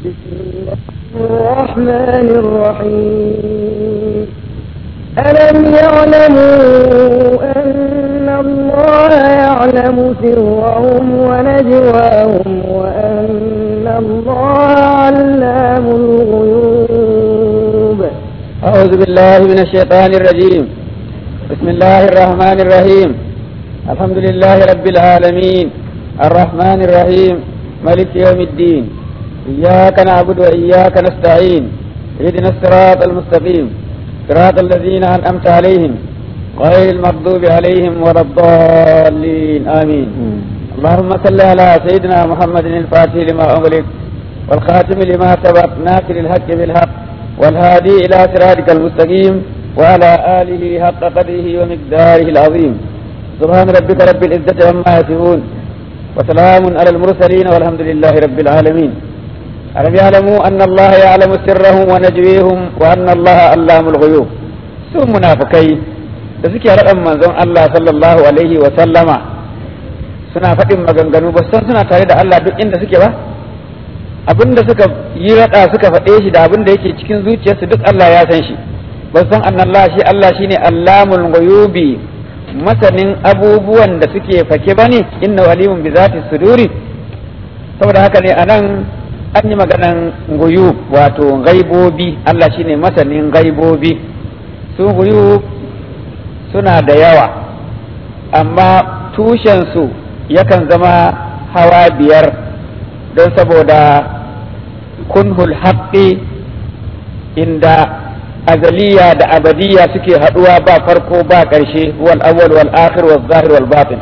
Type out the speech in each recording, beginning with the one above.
بسم الله الرحمن الرحيم ألم يعلموا أن الله يعلم سرهم ونجواهم وأن الله علام الغيوب أعوذ بالله من الشيطان الرجيم بسم الله الرحمن الرحيم الحمد لله رب العالمين الرحمن الرحيم ملك يوم الدين إياك نعبد وإياك نستعين اهدنا الصراط المستقيم صراط الذين أنعمت عليهم غير المغضوب عليهم ولا الضالين آمين اللهم صل على سيدنا محمد الفاتح لما أغلق والخاتم لما سبق ناصر الحق بالحق والهادي إلى صراطك المستقيم وعلى آله حق قدره ومقداره العظيم سبحان ربك رب العزة عما يصفون وسلام على المرسلين والحمد لله رب العالمين ألم يعلموا أن الله يعلم سرهم ونجويهم وأن الله علام الغيوب su munafukai da suke raɗan manzon Allah sallallahu alaihi wa sallama suna faɗin maganganu ba san suna tare da Allah duk inda suke ba abinda suka yi raɗa suka faɗe shi da abinda yake cikin zuciyarsu duk Allah ya san shi ba san annallah shi Allah shine allamul ghuyubi masanin abubuwan da suke fake bane inna walimun bi zati suduri saboda haka ne anan an yi maganan guyub wato gaibobi Allah shine masanin gaibobi su guyub suna da yawa amma tushensu yakan zama hawa biyar don saboda kunhul haqqi inda azaliya da abadiya suke haduwa ba farko ba ƙarshe wal awwal wal akhir wal zahir wal batin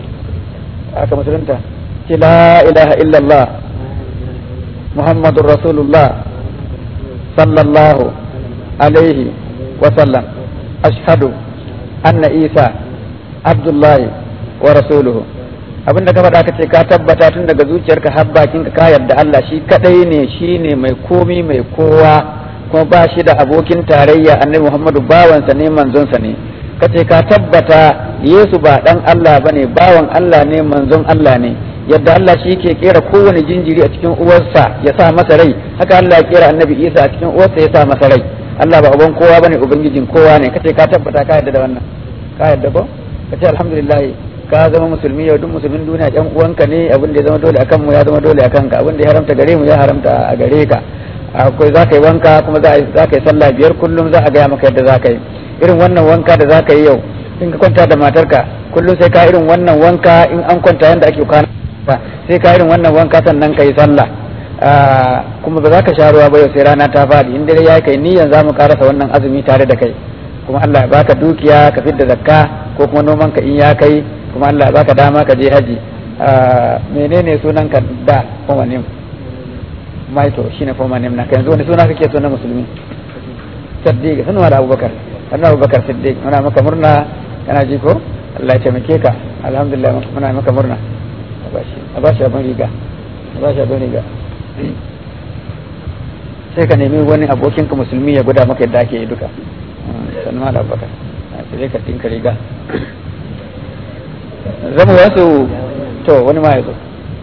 aka musulunta ce la ilaha illallah muhammadur rasulullah sallallahu alaihi wa sallam ashhadu anna isa abdullahi wa rasuluhu abinda ka faɗa ka ce ka tabbata tun daga zuciyarka har bakinka ka yarda Allah shi kadai ne shine mai komi mai kowa kuma ba shi da abokin tarayya annabi Muhammadu bawansa ne manzonsa ne kace ka tabbata Yesu ba dan Allah bane bawan Allah ne manzon Allah ne yadda Allah shi ke kera kowane jinjiri a cikin uwarsa ya sa masa rai haka Allah ya kera annabi Isa a cikin uwarsa ya sa masa rai Allah ba uban kowa bane ubangijin kowa ne kace ka tabbata ka yarda da wannan ka yarda ko kace alhamdulillah ka zama musulmi yau duk musulmin duniya ɗan uwanka ne abin da ya zama dole akan mu ya zama dole akan ka abin da ya haramta gare mu ya haramta a gare ka akwai za ka yi wanka kuma za ka yi sallah biyar kullum za a gaya maka yadda za ka yi irin wannan wanka da za ka yi yau in ka kwanta da matarka kullum sai ka irin wannan wanka in an kwanta yadda ake kwana sai ka irin wannan wanka sannan ka yi sallah kuma ba za ka sha ruwa ba yau sai rana ta faɗi in dare ya kai niyan za mu karasa wannan azumi tare da kai kuma Allah ya baka dukiya ka fidda zakka ko kuma noman ka in ya kai kuma Allah ya baka dama ka je haji menene sunan ka da kuma ne maito shine former name naka yanzu wani suna kake so na musulmi siddiq sanu da abubakar annabi abubakar siddiq muna maka murna kana ji ko Allah ya taimake ka alhamdulillah muna maka murna abashi abashi abin riga abashi abin riga sai ka nemi wani abokin ka musulmi ya gwada maka yadda ake yi duka sanu da abubakar sai ka tinka riga zama wasu to wani ma ya zo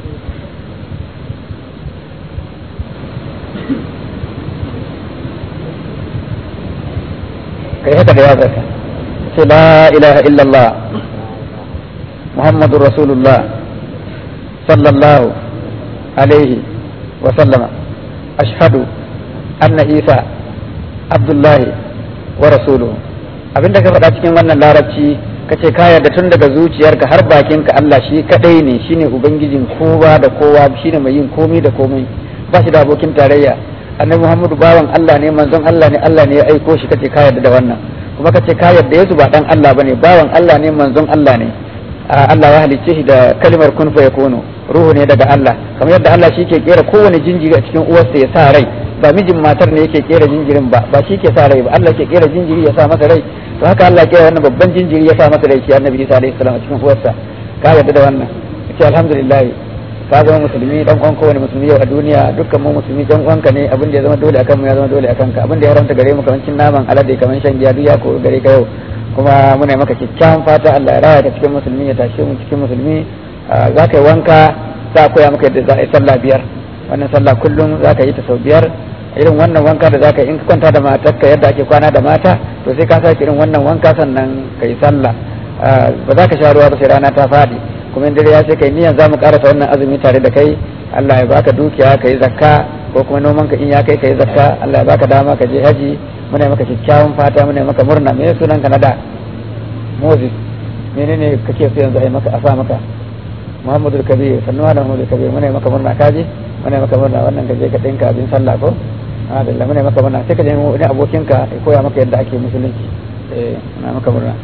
kai haka da yazarka ce la ilaha illallah muhammadun rasulullah sallallahu alaihi wa sallama ashhadu anna isa abdullahi wa rasuluhu abinda ka faɗa cikin wannan larabci ka ce ka yarda tun daga zuciyarka har bakinka Allah shi kadai ne shine ubangijin kowa da kowa shine mai yin komai da komai ba shi da abokin tarayya annabi Muhammadu bawan Allah ne manzon Allah ne Allah ne ya aiko shi kace ka yarda da wannan kuma kace ka yarda Yesu ba dan Allah bane bawan Allah ne manzon Allah ne Allah ya halicce shi da kalmar kun fa yakunu ruhu ne daga Allah kamar yadda Allah shi ke kera kowane jinjiri a cikin uwarsa ya sa rai ba mijin matar ne yake kera jinjirin ba ba shi ke sa rai ba Allah ke kera jinjiri ya sa masa rai to haka Allah kera wannan babban jinjiri ya sa masa rai shi Annabi Isa alaihi salam a cikin uwarsa ka yarda da wannan kace alhamdulillah ka zama musulmi dan uwan kowane musulmi yau a duniya dukkan mu musulmi dan uwanka ne abin da ya zama dole akan mu ya zama dole akan ka abin da ya haramta gare mu kamar cin naman alade kamar shan giya duk ya ko gare ka yau kuma muna maka kyakkyawan fata Allah ya raya ka cikin musulmi ya tashe mu cikin musulmi za ka yi wanka za a koya maka yadda za a yi sallah biyar wannan sallah kullum za ka yi ta sau biyar irin wannan wanka da za ka yi in ka kwanta da matarka yadda ake kwana da mata to sai ka sake irin wannan wanka sannan ka yi sallah ba za ka sha ruwa ba sai rana ta faɗi kuma in dare ya sai kai niyan za mu karasa wannan azumi tare da kai Allah ya baka dukiya ka yi zakka ko kuma noman ka in ya kai ka yi zakka Allah ya baka dama ka je haji muna maka kyakkyawan fata muna maka murna me sunan ka na da Moses menene kake so yanzu a yi maka a sa maka Muhammadu Kabir sannuwa da Muhammadu Kabir muna maka murna kaji muna maka murna wannan ka je ka dinka abin sallah ko Alhamdulillah muna maka murna sai ka je wani abokinka ya koya maka yadda ake musulunci eh muna maka murna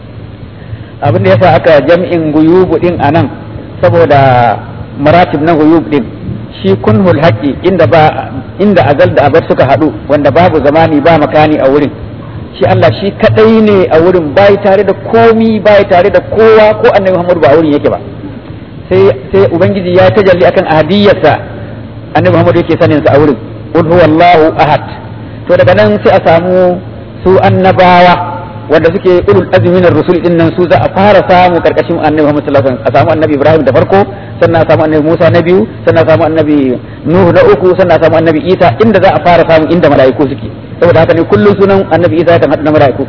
abin da yasa aka jam'in guyubu din anan saboda maratib na guyub din shi kunhul haqqi inda ba inda azal da abar suka hadu wanda babu zamani ba makani a wurin shi Allah shi kadai ne a wurin bai tare da komi bai tare da kowa ko annabi Muhammad ba a wurin yake ba sai sai ubangiji ya tajalli akan ahadiyarsa annabi Muhammad yake sanin sa a wurin qul huwallahu ahad to daga nan sai a samu su annabawa wanda suke ulul azmi na rusul din nan su za a fara samu karkashin annabi Muhammad sallallahu alaihi wasallam a samu annabi Ibrahim da farko sannan a samu annabi Musa na biyu sannan a samu annabi Nuhu na uku sannan a samu annabi Isa inda za a fara samu inda mala'iku suke saboda haka ne kullum sunan annabi Isa kan hada na mala'iku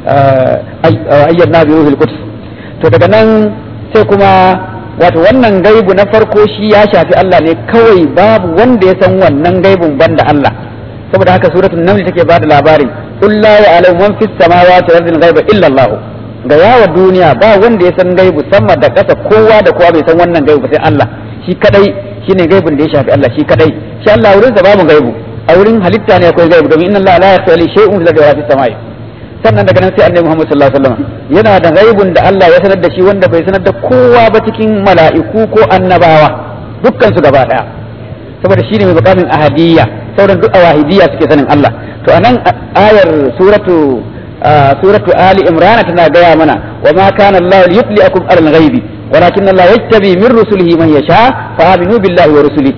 ayyana bi ruhul quds to daga nan sai kuma wato wannan gaibu na farko shi ya shafi Allah ne kawai babu wanda ya san wannan gaibun banda Allah saboda haka suratul naml take bada labarin qul la ya'lamu man fis samawati wal ardi ghaiba illa Allah ga yawa duniya ba wanda ya san gaibu sama da ƙasa kowa da kowa bai san wannan gaibu sai Allah shi kadai shine gaibun da ya shafi Allah shi kadai shi Allah wurin sa babu gaibu a wurin halitta ne akwai gaibu domin inna Allah la yakhfa li shay'un fil ardi wa fis samai sannan daga nan sai annabi Muhammad sallallahu alaihi wasallam yana da gaibun da Allah ya sanar da shi wanda bai sanar da kowa ba cikin mala'iku ko annabawa dukkan su gaba daya saboda shine mai bukamin ahadiyya sauran duk awahidiyya suke sanin Allah to anan ayar suratu suratu ali imran tana gaya mana wa ma kana Allah yutliakum alal ghaibi walakin Allah yattabi min rusulihi man yasha fa aminu billahi wa rusulihi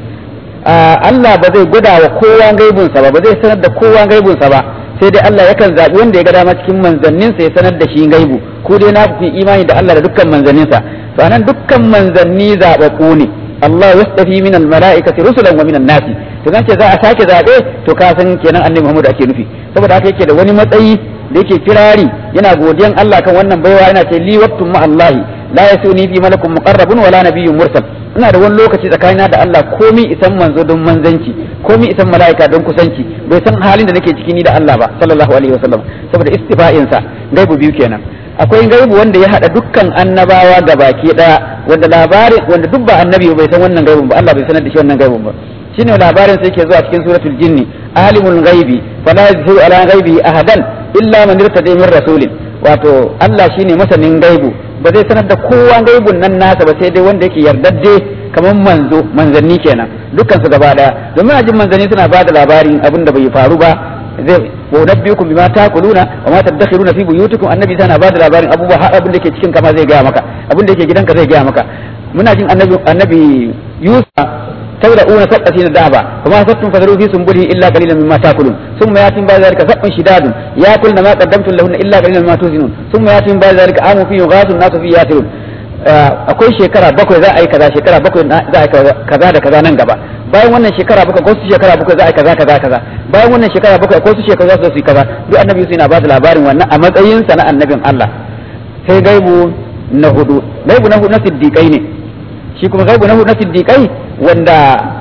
Allah ba zai gwada wa kowa gaibun sa ba ba zai sanar da kowa gaibun sa ba sai dai Allah yakan zabi wanda ya ga dama cikin manzannin sa ya sanar da shi gaibu ko dai na fi imani da Allah da dukkan manzannin sa to anan dukkan manzanni zababbu ne Allah yastafi min al-mala'ikati rusulan wa min an-nasi to zan ce za a sake zabe to ka san kenan annabi Muhammad ake nufi saboda haka yake da wani matsayi da yake kirari yana godiyan Allah kan wannan baiwa yana ce li waqtum ma Allah la yasuni bi malakun muqarrabun wala nabiyyun mursal ina da wani lokaci tsakanina da Allah komi isan manzo don manzanci komi isan mala'ika don kusanci bai san halin da nake ciki ni da Allah ba sallallahu alaihi wasallam saboda istifa'in sa gaibu biyu kenan akwai gaibu wanda ya hada dukkan annabawa ga baki daya wanda labarin wanda duk ba annabi bai san wannan gaibun ba Allah bai sanar da shi wannan gaibun ba shine labarin sai yake zuwa cikin suratul jinni alimul ghaibi fala yuzhiru ala ghaibihi ahadan illa man irtada min rasulin wato Allah shine masanin gaibu ba zai sanar da kowa gaibun nan nasa ba sai dai wanda yake yardadde kamar manzo manzanni kenan dukkan su gaba daya domin ajin manzanni suna bada labarin abin da bai faru ba zai wa nabbiukum bima taquluna wa ma tadakhiruna fi buyutikum annabi tana bada labarin abubuwa har abin da ke cikin kama zai gaya maka abin da yake gidanka zai gaya maka muna jin annabi annabi Yusuf تبدأون سبعة دابا فما سبتم فذروا في سنبله إلا قليلا مما تأكلون ثم يأتي بعد ذلك سبع شداد يأكلن ما قدمتم لهن إلا قليلا مما توزنون ثم يأتي بعد ذلك عام فيه يغاث الناس فيه يأكلون akwai shekara bakwai za a yi kaza shekara bakwai za a yi kaza da kaza nan gaba bayan wannan shekara bakwai ko su shekara bakwai za a yi kaza kaza kaza bayan wannan shekara bakwai ko su shekara za su yi kaza duk annabi su yana ba da labarin wannan a matsayin sa na annabin Allah sai gaibu na hudu gaibu na hudu na siddiqai ne shi kuma gaibu na hudu na siddiqai wanda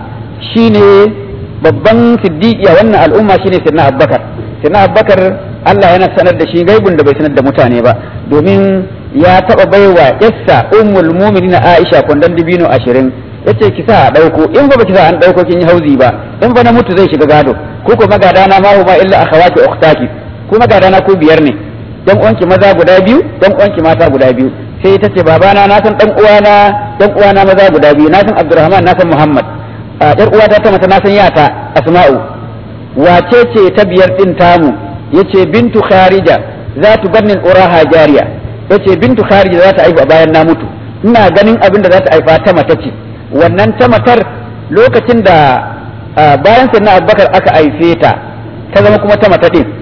shine babban siddiqi a wannan al'umma shine sirna abbakar sirna abbakar Allah yana sanar da shi gaibun da bai sanar da mutane ba domin ya taba baiwa yassa ummul mu'minina Aisha kwandon dibino ashirin yace ki sa a dauko in ba ki sa an dauko kin yi hauzi ba in ba na mutu zai shiga gado ko ko magadana ma huma illa akhawati ukhtaki ko magadana ku biyar ne dan uwanki maza guda biyu dan uwanki mata guda biyu sai ta ce babana na san dan uwana dan uwana maza guda biyu na san Abdurrahman na san Muhammad a yar uwata ta mata na san yata Asma'u wace ce ta biyar din tamu yace bintu Kharija za tu bannin uraha jariya yace bintu Kharija za ta aihu a bayan na mutu ina ganin abin da za ta haifa ta mata ce wannan ta matar lokacin da bayan sannan Abubakar aka haife ta ta zama kuma ta mata din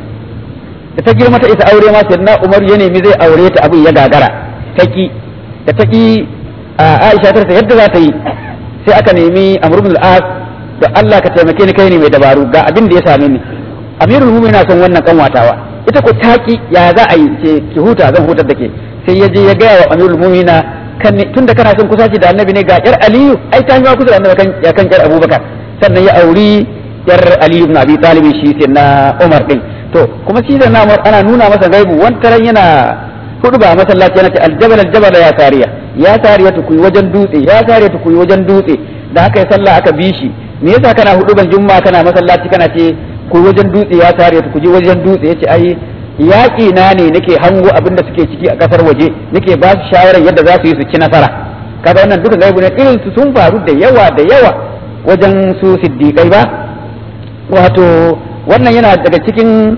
da ta girma ta isa aure ma sannan Umar ya nemi zai aure ta abin ya gagara taki da taki Aisha ta yadda za ta yi sai aka nemi Amr ibn al-As da Allah ka taimake ni kai ne mai dabaru ga abin da ya same ni amirul mu'minin na son wannan kanwatawa ita ko taki ya za a yi ce ki huta zan hutar da ke sai ya je ya gaya wa amirul mu'mina kan tunda kana son kusaci da annabi ne ga yar aliyu ai ta ma kusa da annabi kan ya kan yar abubakar sannan ya auri yar aliyu ibn abi talib shi sai na umar din to kuma shi da na umar ana nuna masa gaibu wantaran yana hudu ba masallaci yana ce aljabal aljabal ya sariya ya sariya tu kuyi wajen dutse ya sariya tu kuyi wajen dutse da haka ya sallah aka bi shi me yasa kana hudu ban jumma kana masallaci kana ce ku wajen dutse ya sariya tu kuji wajen dutse yace ai yaƙi na ne nake hango abin da suke ciki a ƙasar waje nake ba su shawarar yadda za su yi su ci nasara kaga wannan duka gaibu ne irin su sun faru da yawa da yawa wajen su siddiƙai ba wato wannan yana daga cikin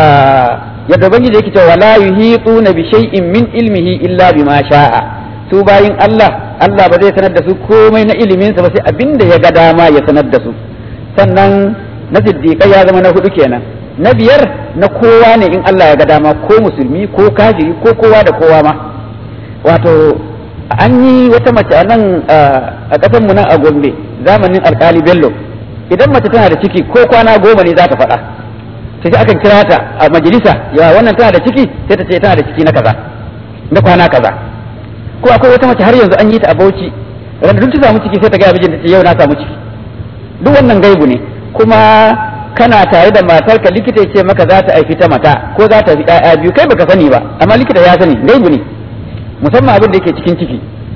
yadda ubangiji yake cewa la yuhituna bi shay'in min ilmihi illa bima sha'a su bayin Allah Allah ba zai sanar da su komai na ilimin sa ba sai abinda ya ga dama ya sanar da su sannan na siddiƙai ya zama na hudu kenan na biyar na kowa ne in Allah ya ga dama ko musulmi ko kafiri ko kowa da kowa ma wato an yi wata mace a nan a ƙasar mu nan a Gombe zamanin alkali Bello idan mace tana da ciki ko kwana goma ne za ta faɗa sai akan kira ta a majalisa ya wannan tana da ciki sai ta ce tana da ciki na kaza na kwana kaza ko akwai wata mace har yanzu an yi ta a Bauchi ran duk ta samu ciki sai ta ga mijinta ce yau na samu ciki duk wannan gaibu ne kuma kana tare da matarka likita ya ce maka za ta aifi ta mata ko za ta fi ƴaƴa biyu kai baka sani ba amma likita ya sani gaibu ne musamman abin da yake cikin ciki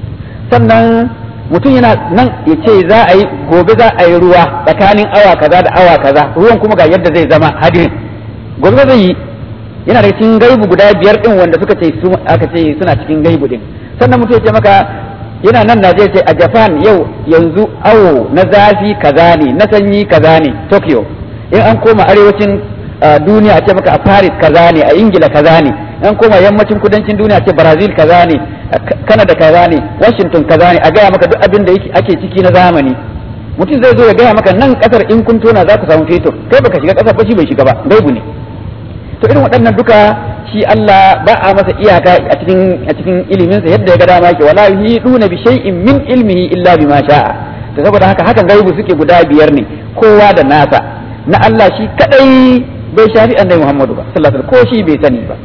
sannan mutum yana nan ya ce za a yi gobe za a yi ruwa tsakanin awa kaza da awa kaza ruwan kuma ga yadda zai zama hadirin gobe zai yi yana da cikin gaibu guda biyar din wanda suka ce su aka ce suna cikin gaibu din sannan mutum ya ce maka yana nan Najeriya ce a Japan yau yanzu awo na zafi kaza ne na sanyi kaza ne Tokyo in an koma arewacin duniya a ce maka a Paris kaza ne a Ingila kaza ne an koma yammacin kudancin duniya a ce Brazil kaza ne Canada kaza ne Washington kaza ne a gaya maka duk abin da ake ciki na zamani mutum zai zo ya gaya maka nan kasar in kun tona za ku samu fetur kai baka shiga kasar ba shi bai shiga ba gaibu ne to irin waɗannan duka shi Allah ba a masa iyaka a cikin a cikin ilimin sa yadda ya ga dama yake wala yuhiduna bi shay'in min ilmihi illa bima sha'a to saboda haka hakan gaibu suke guda biyar ne kowa da nasa na Allah shi kadai bai shafi annabi Muhammadu ba sallallahu alaihi ko shi bai sani ba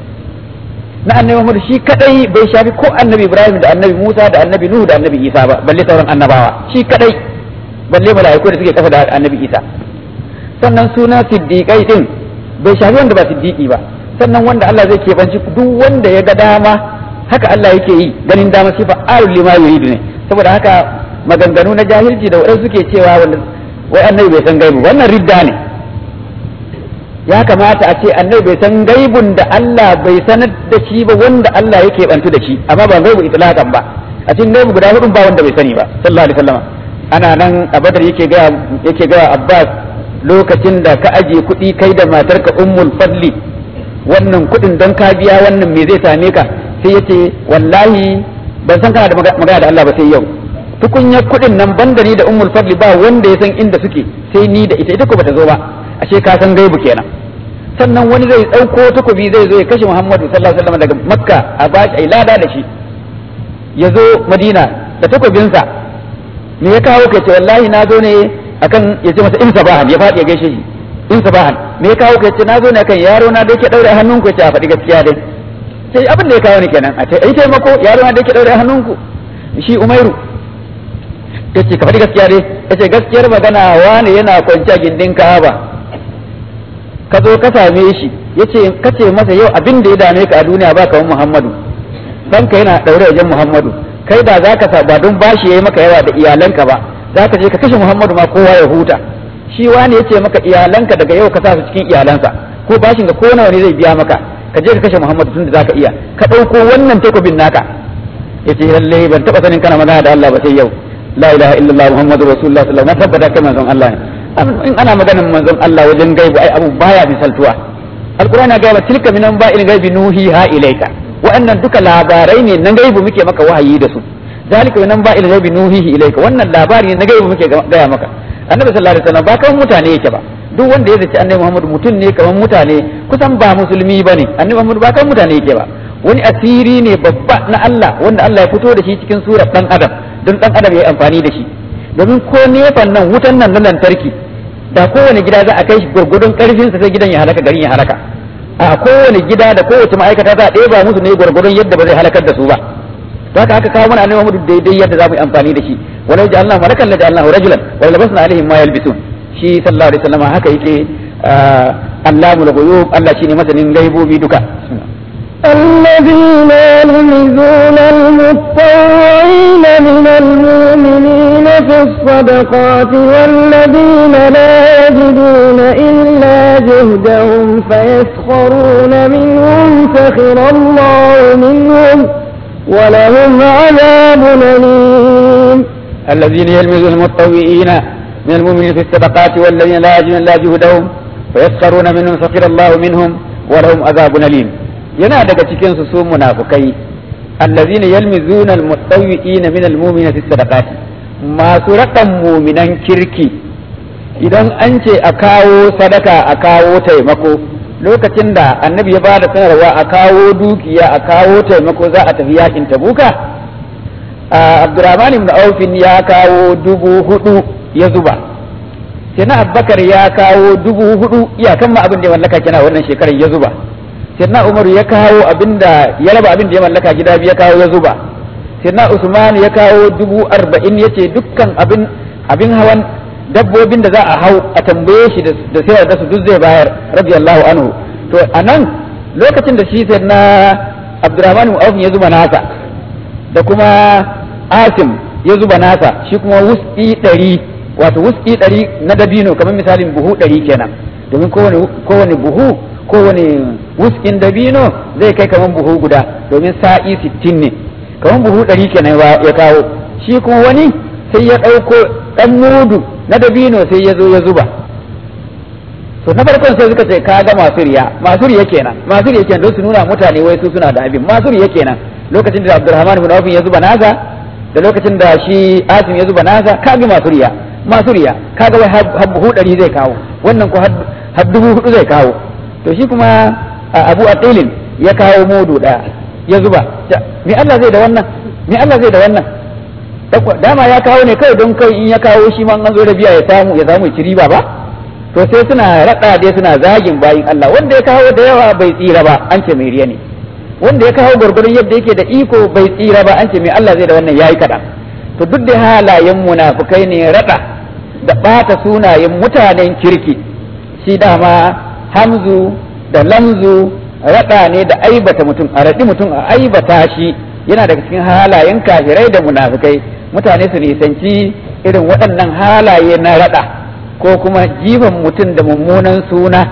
na annabi Muhammadu shi kadai bai shafi ko annabi Ibrahim da annabi Musa da annabi Nuhu da annabi Isa ba balle sauran annabawa shi kadai balle mala'iku da suke kafa da annabi Isa sannan suna siddiqai din bai shafi wanda ba siddiqi ba sannan wanda Allah zai keɓanci duk wanda ya ga dama haka Allah yake yi ganin dama shi fa'alul lima yuridu ne saboda haka maganganu na jahilci da waɗansu suke cewa wanda wai annabi bai san gaibu wannan ridda ne ya kamata a ce annabi bai san gaibun da Allah bai sanar da shi ba wanda Allah yake bantu da shi amma ba gaibu itlaqan ba a cikin gaibu guda hudun ba wanda bai sani ba sallallahu alaihi wasallam ana nan a badar yake ga yake ga Abbas lokacin da ka aje kuɗi kai da matarka ummul fadli wannan kuɗin don ka biya wannan me zai same ka sai yace wallahi ban san kana da magana da Allah ba sai yau tukunyar kuɗin nan banda ni da ummul fadli ba wanda ya san inda suke sai ni da ita ita ko bata zo ba ashe ka san gaibu kenan sannan wani zai ɗauko takobi zai zo ya kashe Muhammadu sallallahu alaihi wasallam daga Makka a bashi ai lada da shi ya zo Madina da takobinsa me ya kawo kai ce wallahi na zo ne akan ya ce masa in sabahan ya faɗi ya gaishe shi in sabahan me ya kawo kai ce na zo ne akan yaro na da yake daure hannunku ya ce a faɗi gaskiya dai sai abin da ya kawo ni kenan a ce ai taimako yaro na da yake daure hannunku shi Umairu ta ce ka faɗi gaskiya dai ta ce gaskiyar magana wani yana kwanciya gindin Ka'aba ka zo ka same shi yace ka ce masa yau abin da ya dame ka a duniya ba kamar Muhammadu ɗanka yana ɗaure wajen Muhammadu kai ba za ka sa ba don bashi yayi maka yawa da iyalanka ba za ka je ka kashe Muhammadu ma kowa ya huta shi wani yace maka iyalanka daga yau ka sa su cikin iyalansa ko bashin ka ko nawa ne zai biya maka ka je ka kashe Muhammadu tunda zaka iya ka ɗauko wannan takobin naka yace lalle ban taɓa sanin kana magana da Allah ba sai yau la ilaha illallah muhammadu rasulullah sallallahu alaihi wasallam na tabbata kai manzon Allah ne in ana maganar manzon Allah wajen gaibu ai abu baya misaltuwa alqur'ani ga ba tilka minan ba'il gaibi nuhi ha ilaika wa'annan duka labarai ne na gaibu muke maka wahayi da su zalika minan ba'il gaibi nuhihi ilaika wannan labari ne na gaibu muke gaya maka annabi sallallahu alaihi wasallam ba kan mutane yake ba duk wanda ya zaci annabi Muhammad mutum ne kamar mutane kusan ba musulmi bane annabi Muhammad ba kan mutane yake ba wani asiri ne babba na Allah wanda Allah ya fito da shi cikin surar dan adam don dan adam ya yi amfani da shi domin ko nefan nan wutan nan na lantarki da kowane gida za a kai shi gwargwadon karfinsa sai gidan ya halaka garin ya halaka a kowane gida da kowace ma'aikata za a ɗeba musu ne gwargwadon yadda ba zai halakar da su ba to haka aka kawo mana annabi Muhammad daidai yadda za mu yi amfani da shi walau ja'alna malakan la ja'alnahu rajulan wa labasna alaihim ma yalbisun shi sallallahu alaihi wasallam haka yake allamul ghuyub Allah shine masanin gaibobi duka الذين يلمزون المتطوعين من المؤمنين في الصدقات والذين لا يجدون إلا جهدهم فيسخرون منهم سخر الله منهم ولهم عذاب أليم الذين يلمزون المتطوعين من المؤمنين في الصدقات والذين لا يجدون إلا جهدهم فيسخرون منهم سخر الله منهم ولهم عذاب أليم yana daga cikin su su munafukai allazina yalmizuna almutawwi'ina min almu'minina fi sadaqati masu rakan muminan kirki idan an ce a kawo sadaka a kawo taimako lokacin da annabi ya bada sanarwa a kawo dukiya a kawo taimako za a tafi yakin tabuka abdurrahman ibn aufin ya kawo dubu hudu ya zuba sai na abbakar ya kawo dubu hudu iyakan ma abin da ya mallaka kina wannan shekarar ya zuba sirna umar ya kawo abinda ya raba abin da ya mallaka gida biyu ya kawo ya zuba sirna usman ya kawo dubu arba'in ya ce dukkan abin abin hawan dabbobin da za a hau a tambaye shi da sayar da su duk zai bayar radiyallahu anhu to a nan lokacin da shi sirna abdurrahman auf ya zuba nasa da kuma asim ya zuba nasa shi kuma wuski ɗari wato wuski ɗari na dabino kamar misalin buhu ɗari kenan domin kowane buhu kowane wuskin dabino zai kai kamar buhu guda domin sa'i sittin ne kamar buhu ɗari kenan ya kawo shi kuma wani sai ya ɗauko ɗan mudu na dabino sai ya zo ya zuba to na farkon sai suka ce ka ga masu riya masu riya kenan masu riya kenan don su nuna mutane wai su suna da abin masu riya kenan lokacin da Abdulrahman ibn Auf ya zuba nasa da lokacin da shi Asim ya zuba nasa ka ga masu riya masu riya ka ga wai har buhu ɗari zai kawo wannan ko har dubu hudu zai kawo to shi kuma abu atilin ya kawo mudu ɗaya ya zuba me Allah zai da wannan me Allah zai da wannan dama ya kawo ne kawai don kai in ya kawo shi ma an zo da biya ya samu ya samu ci riba ba to sai suna raɗa dai suna zagin bayin Allah wanda ya kawo da yawa bai tsira ba an ce mai riya ne wanda ya kawo gwargwaron yadda yake da iko bai tsira ba an ce mai Allah zai da wannan yayi kaɗan to duk da halayen munafukai ne raɗa da ɓata sunayen mutanen kirki shi dama hamzu da lamzu raɗa ne da aibata mutum a raɗi mutum a aibata shi yana daga cikin halayen kafirai da munafikai mutane su nisanci irin waɗannan halaye na raɗa ko kuma jifan mutum da mummunan suna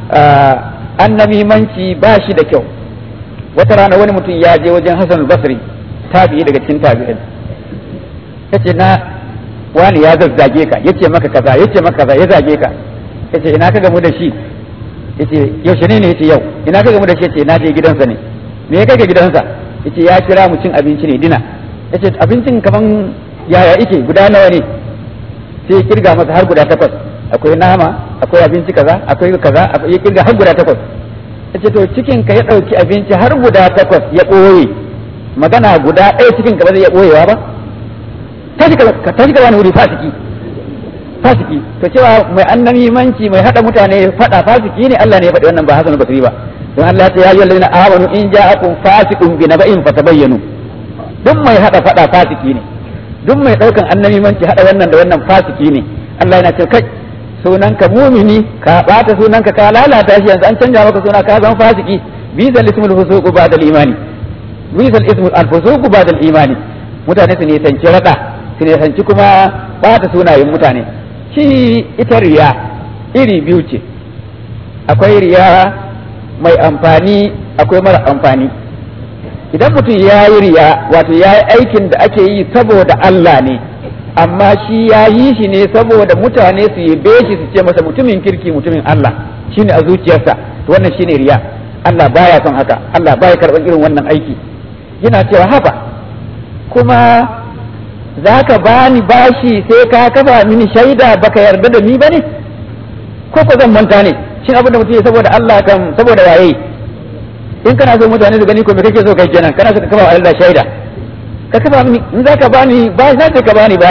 annamimanci ba shi da kyau wata rana wani mutum ya je wajen hassan basri tabi'i daga cikin tabi'in ya ce na wani ya zazzage ka ya ce maka kaza ya ce maka kaza ya zage ka ya ce ina ka gamu da shi yace yaushe ne ne yace yau ina ka gamu da shi yace na je gidansa ne me ya kai ka gidansa yace ya kira mu cin abinci ne dina yace abincin kaman yaya yake guda nawa ne sai ya kirga masa har guda takwas akwai nama akwai abinci kaza akwai kaza ya kirga har guda takwas yace to cikin ka ya dauki abinci har guda takwas ya boye magana guda ɗaya cikin ka ba zai iya boyewa ba tashi ka tashi ka wani wuri fasiki fasiki to cewa mai annabi manci mai hada mutane fada fasiki ne Allah ne ya faɗi wannan ba Hassan Basri ba don Allah ta yayi allazina amanu in ja'akum fasiqun bi naba'in fatabayyanu duk mai hada fada fasiki ne duk mai daukan annabi manci hada wannan da wannan fasiki ne Allah yana cewa kai sunanka mumini ka bata sunanka ka lalata shi yanzu an canja maka suna ka zama fasiki bisal ismul fusuqu ba'da al-imani bisal ismul al-fusuqu ba'da al-imani mutane su ne sanci rada su ne sanci kuma bata sunayen mutane shi ita riya iri biyu ce akwai riya mai amfani akwai mara amfani idan mutum ya yi riya wato ya yi aikin da ake yi saboda Allah ne amma shi ya yi shi ne saboda mutane su yi shi su ce masa mutumin kirki mutumin Allah shine a zuciyarsa to wannan shine riya Allah baya son haka Allah baya karɓar irin wannan aiki yana cewa haka kuma za ka bani bashi sai ka kafa mini shaida baka yarda da ni ba ne ko ko zan manta ne shin abin da mutum ya saboda Allah kan saboda waye in kana so mutane su gani ko me kake so kai kenan kana so ka kafa Allah shaida ka kafa mini in za ka bani bashi za ka bani bashi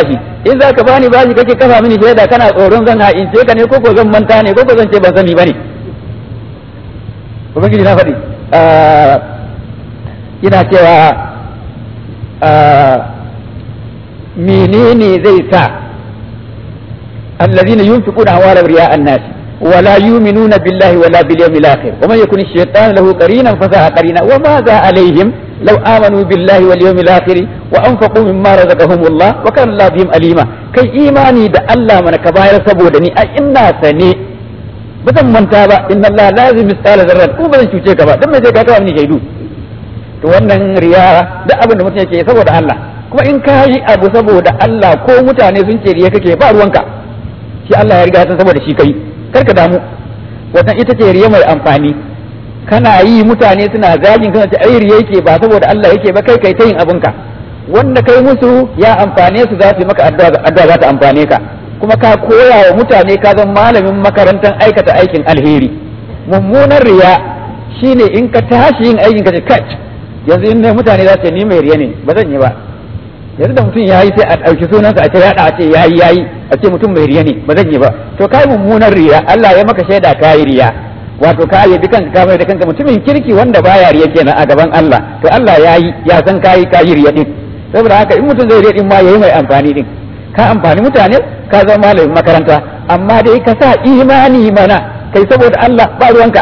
in za ka bani bashi kake kafa mini shaida kana tsoron zan ha'ince ka ne ko ko zan manta ne ko ko zan ce ban sani bane ubangiji na faɗi ina cewa menene zai sa الذين ينفقون أموالهم رياء الناس ولا يؤمنون بالله ولا باليوم الآخر ومن يكن الشيطان له قرينا فساء قرينا وماذا عليهم لو آمنوا بالله واليوم الآخر وأنفقوا مما رزقهم الله وكان الله بهم أليما كي إيماني دا الله من كبائر سبودني أي إنا سني bazan manta ba inna Allah lazim misqala zarrat ko bazan cuce ka ba dan me zai ka kawo ni shaidu to wannan riya duk abin da mutum yake saboda Allah kuma in ka yi abu saboda Allah ko mutane sun ce riya kake ba ruwanka shi Allah ya riga san saboda shi kai kar ka damu wannan ita ce riya mai amfani kana yi mutane suna zagin kana ce ai riya yake ba saboda Allah yake ba kai kai ta yin abinka wanda kai musu ya amfane su za su yi maka addu'a za ta amfane ka kuma ka koya wa mutane ka zan malamin makarantar aikata aikin alheri mummunan riya shine in ka tashi yin aikin ka ce kai yanzu in mutane za su ni mai riya ne ba zan yi ba yanzu da mutum ya yi sai a ɗauki sunansa a ce yaɗa a ce yayi yayi a ce mutum mai riya ne ba zan yi ba to kai mummunan riya Allah ya maka shaida kayi riya wato ka yi kanka ka mai da kanka mutumin kirki wanda baya riya kenan a gaban Allah to Allah ya yi ya san kayi kayi riya din saboda haka in mutum zai riya din ma yayi mai amfani din ka amfani mutane ka zama malamin makaranta amma dai ka sa imani mana kai saboda Allah ba ruwanka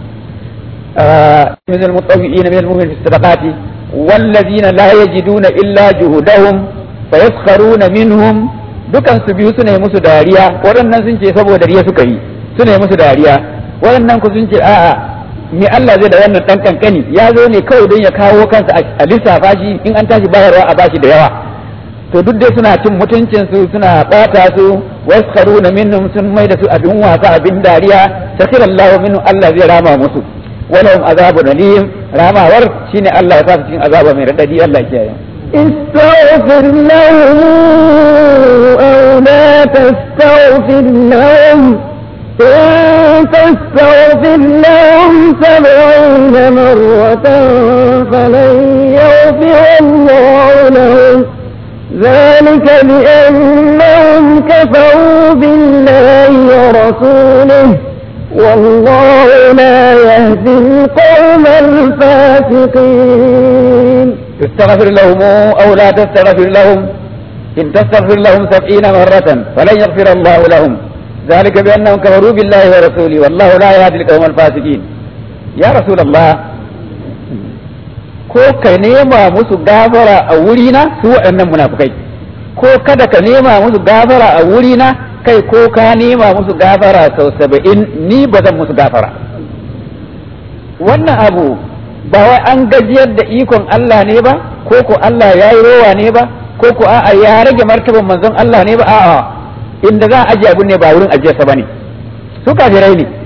من المطوئين من المؤمنين في الصدقات والذين لا يجدون إلا جهدهم فيسخرون منهم dukan su biyu suna musu dariya waɗannan sun ce saboda riya suka yi suna musu dariya waɗannan ku sun ce a'a me Allah zai da wannan dan kankani ya zo ne kawai don ya kawo kansa a lissafa shi in an tashi bayarwa a bashi da yawa to duk dai suna cin mutuncin su suna bata su waskharuna minhum sun mai da su abin wasa abin dariya sakirallahu minhum Allah zai rama musu ولهم عذاب أليم راما ور شيني الله يفاف عذاب من رددي الله يكيه استغفر لهم أو لا تستغفر لهم إن تستغفر لهم سبعين مرة فلن يغفر الله لهم ذلك بأنهم كفروا بالله ورسوله والله لا يهدي القوم الفاسقين تستغفر لهم أو لا تستغفر لهم إن تستغفر لهم سبعين مرة فلن يغفر الله لهم ذلك بأنهم كفروا بالله ورسوله والله لا يهدي القوم الفاسقين يا رسول الله ko ka nema musu gafara a wurina su waɗannan munafukai ko kada ka nema musu gafara a wurina kai ko ka nema musu gafara sau saba'in ni ba zan musu gafara wannan abu ba wai an gajiyar da ikon Allah ne ba ko ko Allah ya yi rowa ne ba ko ko a'a ya rage martaban manzon Allah ne ba a'a inda za a ajiye abun ne ba wurin ajiyarsa ba ne su kafirai ne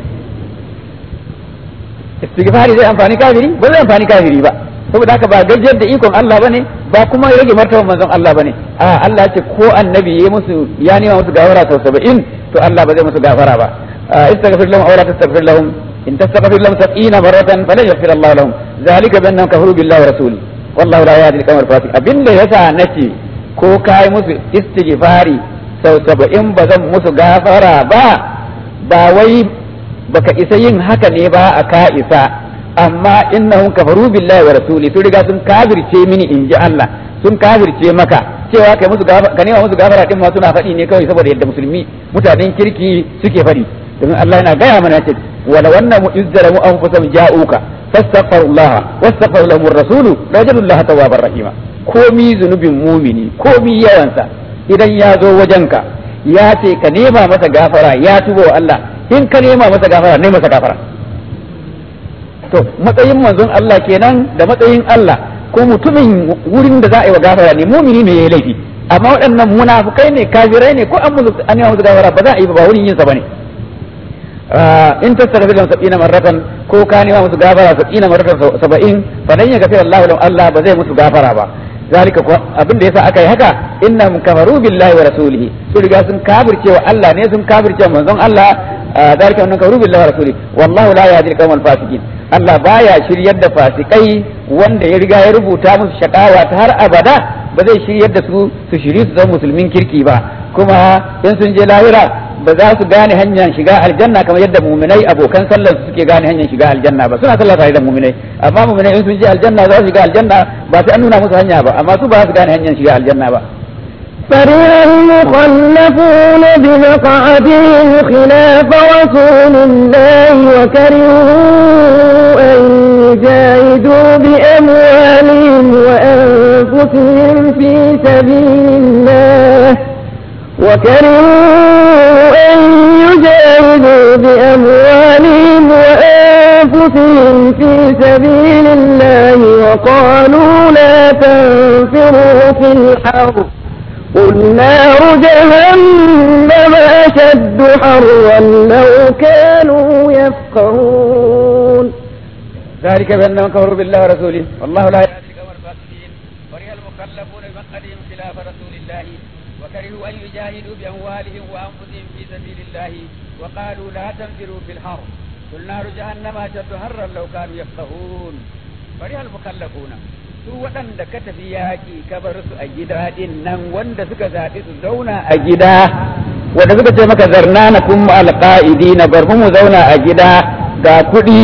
istighfari zai amfani kafiri ba zai amfani kafiri ba saboda haka ba gajiyar da ikon Allah bane ba kuma rage martaban manzon Allah bane a Allah ya ce ko annabi ya musu ya nema musu gafara sau 70 to Allah ba zai musu gafara ba istaghfir lahum aw la tastaghfir lahum in tastaghfir lahum 70 maratan falan yaghfir Allah lahum zalika bi annahum kafaru billahi wa rasulihi wallahu la yahdi al-qawm al-fasiq abinda yasa nace ko kai musu istighfari sau 70 ba zan musu gafara ba ba wai baka isa yin haka ne ba a ka isa amma innahum kafaru billahi wa rasuli sun riga sun kafirce mini in ji Allah sun kafirce maka cewa kai musu ka nema musu gafara din ma suna faɗi ne kawai saboda yadda musulmi mutanen kirki suke faɗi domin Allah yana gaya mana ce wala wannan mu izzara mu anfusam ja'uka fastaghfirullah wastaghfir lahum ar-rasulu rajalullahi tawwabar rahima komi zunubin mumini komi yawansa idan ya zo wajenka ya ce ka nema masa gafara ya tuba wa Allah in ka nema masa gafara ne masa gafara to matsayin manzon Allah kenan da matsayin Allah ko mutumin wurin da za a yi wa gafara ne mumini ne yayi laifi amma waɗannan munafukai ne kafirai ne ko an musu an yi musu gafara ba za a yi ba wurin yin sa bane in tastaghfir lahum sab'ina marratan ko ka nema musu gafara sab'ina marratan saba'in fa lan yaghfir Allah lahum Allah ba zai musu gafara ba zalika ko abin da yasa aka yi haka innahum kafaru billahi wa rasulihi su riga sun kafirce wa Allah ne sun kafirce manzon Allah zalika annahum kafaru billahi wa rasulihi wallahu la yahdi al-qawmal fasiqin Allah baya shiryar da fasikai wanda ya riga ya rubuta musu shakawa ta har abada ba zai shiryar da su su shiri su zama musulmin kirki ba kuma in sun je lahira ba za su gane hanyar shiga aljanna kamar yadda muminai abokan sallar su suke gane hanyar shiga aljanna ba suna sallah tare da muminai amma muminai in sun je aljanna za su shiga aljanna ba sai an nuna musu hanya ba amma su ba su gane hanyar shiga aljanna ba فرح المخلفون بمقعدهم خلاف رسول الله وكرهوا أن يجاهدوا بأموالهم وأنفسهم في سبيل الله وكرهوا أن يجاهدوا بأموالهم وأنفسهم في سبيل الله وقالوا لا تنفروا في الحرب قل نار جهنم أشد حرا لو كانوا يفقهون ذلك بأنهم كفروا بالله ورسوله والله لا يهدي القوم الفاسقين فرح المخلفون بمقعدهم خلاف رسول الله وكرهوا أن يجاهدوا بأموالهم وأنفسهم في سبيل الله وقالوا لا تنفروا في الحر قل نار جهنم أشد حرا لو كانوا يفقهون فرح المخلفون su waɗanda ka tafi yaƙi ka bar su a gida ɗin nan wanda suka zaɓi su zauna a gida wanda suka ce maka zarna na kun alƙa'idi na bar mu zauna a gida ga kuɗi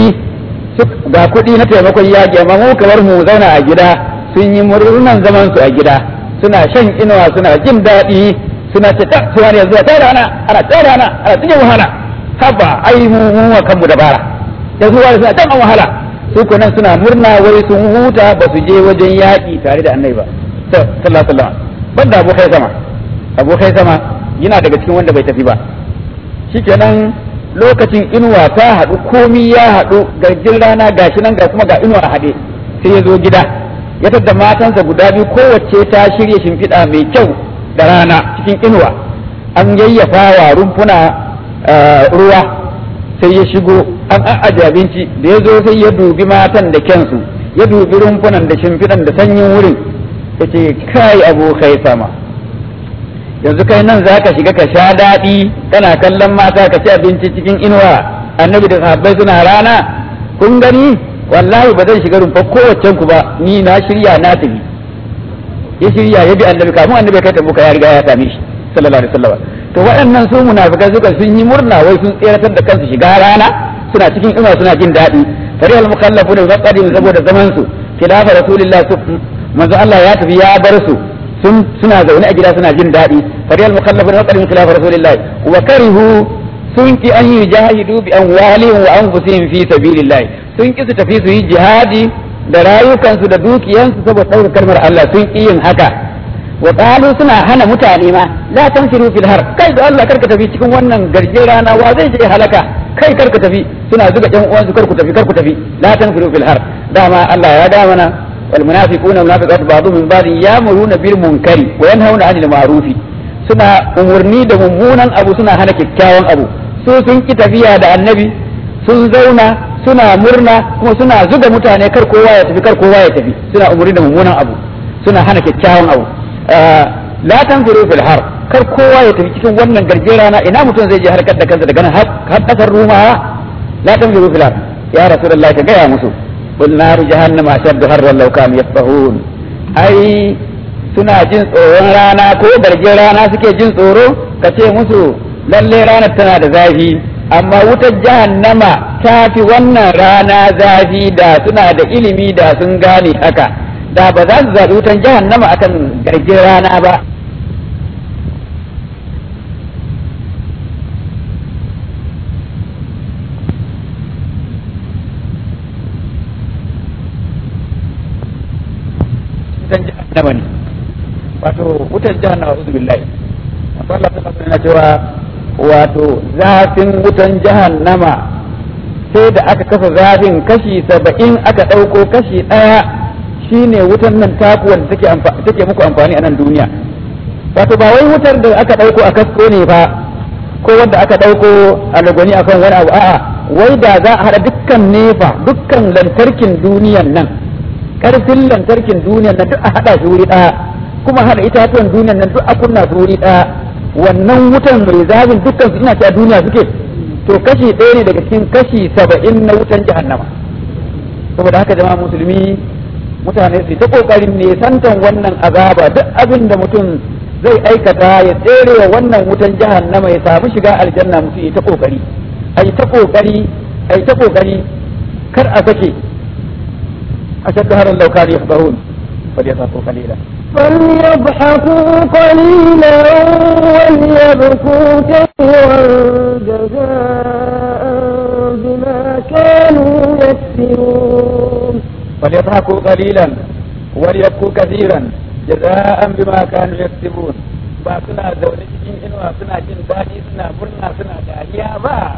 ga kuɗi na taimakon yaƙi amma mu kamar mu zauna a gida sun yi murnan zaman su a gida suna shan inuwa suna jin daɗi suna ce ta suwa ne zuwa ta rana ana ta rana ana cikin wahala haba ai mu mu wa kanmu dabara da zuwa suna can an wahala su nan suna murna wai sun huta ba su je wajen yaƙi tare da annabi ba sallallahu alaihi wasallam banda abokai sama abokai sama yana daga cikin wanda bai tafi ba shikenan lokacin inuwa ta haɗu komi ya haɗu garjin rana gashi nan ga kuma ga inuwa a haɗe sai ya zo gida ya tadda matansa guda biyu kowace ta shirya shimfiɗa mai kyau da rana cikin inuwa an yayyafa wa rumfuna ruwa sai ya shigo an a'aje abinci da ya zo sai ya dubi matan da kyansu ya dubi rumfunan da shimfiɗan da sanyin wurin ya ce kai abokai sama yanzu kai nan za ka shiga ka sha daɗi kana kallon mata ka ci abinci cikin inuwa annabi da sahabbai suna rana kun gani wallahi ba zan shiga rumfa kowaccen ku ba ni na shirya na tafi ya shirya ya bi annabi kafin annabi kai tabuka ya riga ya same shi sallallahu alaihi wasallam to waɗannan su munafikai suka sun yi murna wai sun tseratar da kansu shiga rana suna cikin inuwa suna jin daɗi fari al mukallafuna bi maqadim saboda zaman su khilafa rasulillah manzo Allah ya tafi ya bar su sun suna zaune a gida suna jin daɗi fari al mukallafuna bi maqadim khilafa rasulillah wa karihu sun ki an yi jahidu bi amwalihim wa anfusihim fi sabilillah sun ki su tafi su yi jihadi da rayukansu da dukiyansu saboda ɗaukar kalmar Allah sun ki yin haka wa qalu suna hana mutane ma la tanfiru fil har kai da Allah karka tafi cikin wannan garje rana wa zai je halaka kai karka tafi suna zuga ɗan uwansu karku tafi karku tafi la tanfiru fil har dama Allah ya da mana wal munafiquna wal munafiqatu ba'dhum min ba'd ya'muruna bil munkari wa yanhauna 'anil ma'rufi suna umurni da mummunan abu suna hana kyakkyawan abu su sun ki tafiya da annabi sun zauna suna murna kuma suna zuga mutane kar kowa ya tafi kar kowa ya tafi suna umurni da mummunan abu suna hana kyakkyawan abu la tanzuru fil har kar kowa ya tafi cikin wannan garjera na ina mutum zai je harkar da kansa daga nan har kasar rumawa la tanzuru fil har ya rasulullah ka gaya musu qul naru jahannama ashaddu harran law kanu yafqahun ai suna jin tsoron rana ko garjin rana suke jin tsoro ka ce musu lalle ranar tana da zafi amma wutar jahannama ta fi wannan rana zafi da suna da ilimi da sun gane haka da ba za su zaɓi wutan jahannama akan garjin rana ba wutan jahannama ne wato wutan jahannama uzu billahi Allah ta na cewa wato zafin wutan jahannama sai da aka kafa zafin kashi saba'in aka ɗauko kashi ɗaya shine wutan nan taku wanda take take muku amfani a nan duniya wato ba wai wutar da aka ɗauko a kasko ne ba ko wanda aka ɗauko a lagwani akan wani abu a'a wai da za a haɗa dukkan nefa dukkan lantarkin duniyan nan ƙarfin lantarkin duniyan nan duk a haɗa shi wuri ɗaya kuma haɗa itatuwan duniyan nan duk a kunna su wuri ɗaya wannan wutan mai zafin dukkan su ina cewa duniya suke to kashi ɗaya ne daga cikin kashi saba'in na wutan jahannama saboda haka jama'a musulmi mutane su ta kokarin nesantan wannan azaba duk abin da mutum zai aikata ya tsere wa wannan wutan jahannama ya samu shiga aljanna mutum ya ta kokari ai ta kokari ai ta kokari kar a sake ashaddu haran law kanu yafqahun falyasafu qalila فليضحكوا قليلا وليبكوا كثيرا جزاء بما كانوا يكسبون فليضحكوا قليلا وليبكوا كثيرا جزاء بما كانوا يكسبون ba suna zaune cikin inuwa suna jin daɗi suna murna suna dariya ba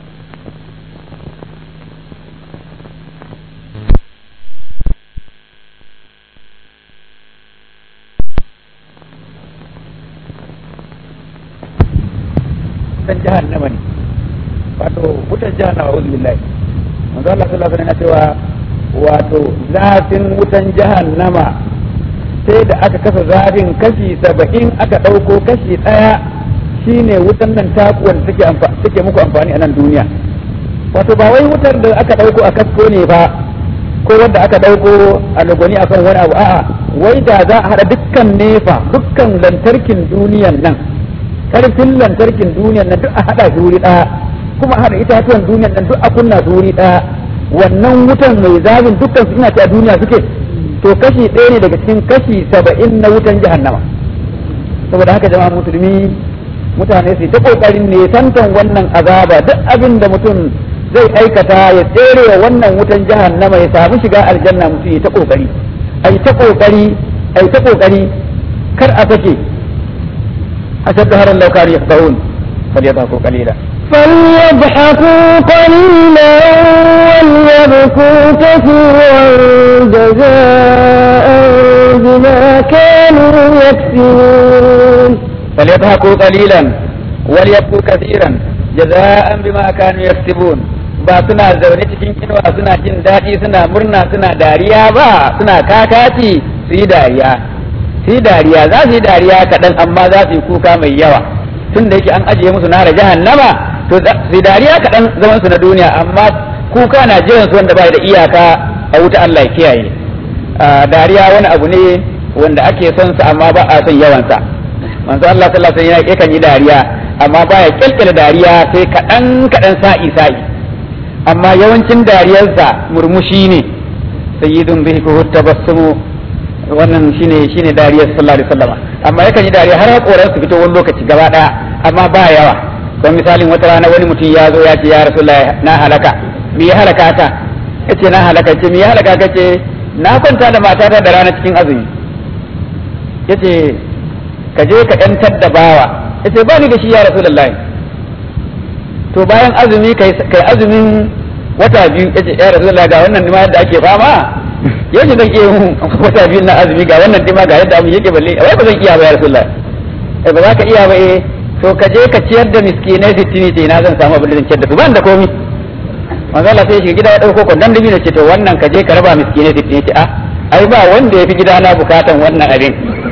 wutan jahannama ne wato wutan jahannama uzu billahi manzo Allah sallallahu alaihi wasallam cewa wato zafin wutan jahannama sai da aka kasa zafin kashi saba'in aka ɗauko kashi ɗaya shine wutan nan takuwar take take muku amfani a nan duniya wato ba wai wutar da aka ɗauko a kasko ne ba ko wanda aka ɗauko a lagoni akan wani abu a'a wai da za a haɗa dukkan nefa dukkan lantarkin duniyan nan karfin lantarkin duniyan nan duk a haɗa su wuri ɗaya kuma a haɗa itatuwan duniyan nan duk a kunna su wuri ɗaya wannan wutan mai zafin dukkan su ina ta duniya suke to kashi ɗaya ne daga cikin kashi saba'in na wutan jahannama saboda haka jama'a musulmi mutane su ta kokarin nesantan wannan azaba duk abin da mutum zai aikata ya tsere wa wannan wutan jahannama ya samu shiga aljanna mutum ya ta kokari ai ta kokari ai ta kokari kar a sake ashaddu haran law kanu yafqahun falyadhaku qalila فليضحكوا قليلا وليبكوا كثيرا جزاء بما كانوا يكسبون فليضحكوا قليلا وليبكوا كثيرا جزاء بما كانوا يكسبون ba suna zaune cikin inuwa suna jin daɗi suna murna suna dariya ba suna kakaci su yi dariya su yi dariya za su yi dariya kaɗan amma za su yi kuka mai yawa tun da yake an ajiye musu nara jahannama to su yi dariya kaɗan zaman su na duniya amma kuka na jiran su wanda bai da iyaka a wuta Allah ya kiyaye dariya wani abu ne wanda ake son sa amma ba a son yawansa manzo Allah sallallahu alaihi wasallam yakan yi dariya amma baya kyalkyala dariya sai kaɗan kaɗan sa'i sa'i amma yawancin dariyarsa murmushi ne sayyidun bihi ko tabassumu wannan shine shine dariyar sallallahu alaihi wasallam amma yakan yi dariya har hakoran su fito wani lokaci gaba daya amma ba yawa don misalin wata rana wani mutum ya zo ya ce ya rasulullahi na halaka me ya halaka ta yace na halaka ce me ya halaka kace na kwanta da matata da rana cikin azumi yace ka je ka yantar da bawa yace ba ni da shi ya rasulullahi to bayan azumi kai kai azumin wata biyu yace ya rasulullahi ga wannan nima yadda ake fama yace zan iya yin wata biyu na azumi ga wannan nima ga yadda abin yake balle wai ba zan iya ba ya rasulullahi eh ba za ka iya ba eh to ka je ka ciyar da miskinai sittin ce na zan samu abin da zan ciyar da su ban da komi manzo Allah sai shiga gida ya dauko kwandon dubi da ce to wannan ka je ka raba miskinai sittin ce a ai ba wanda ya fi gida na bukatan wannan abin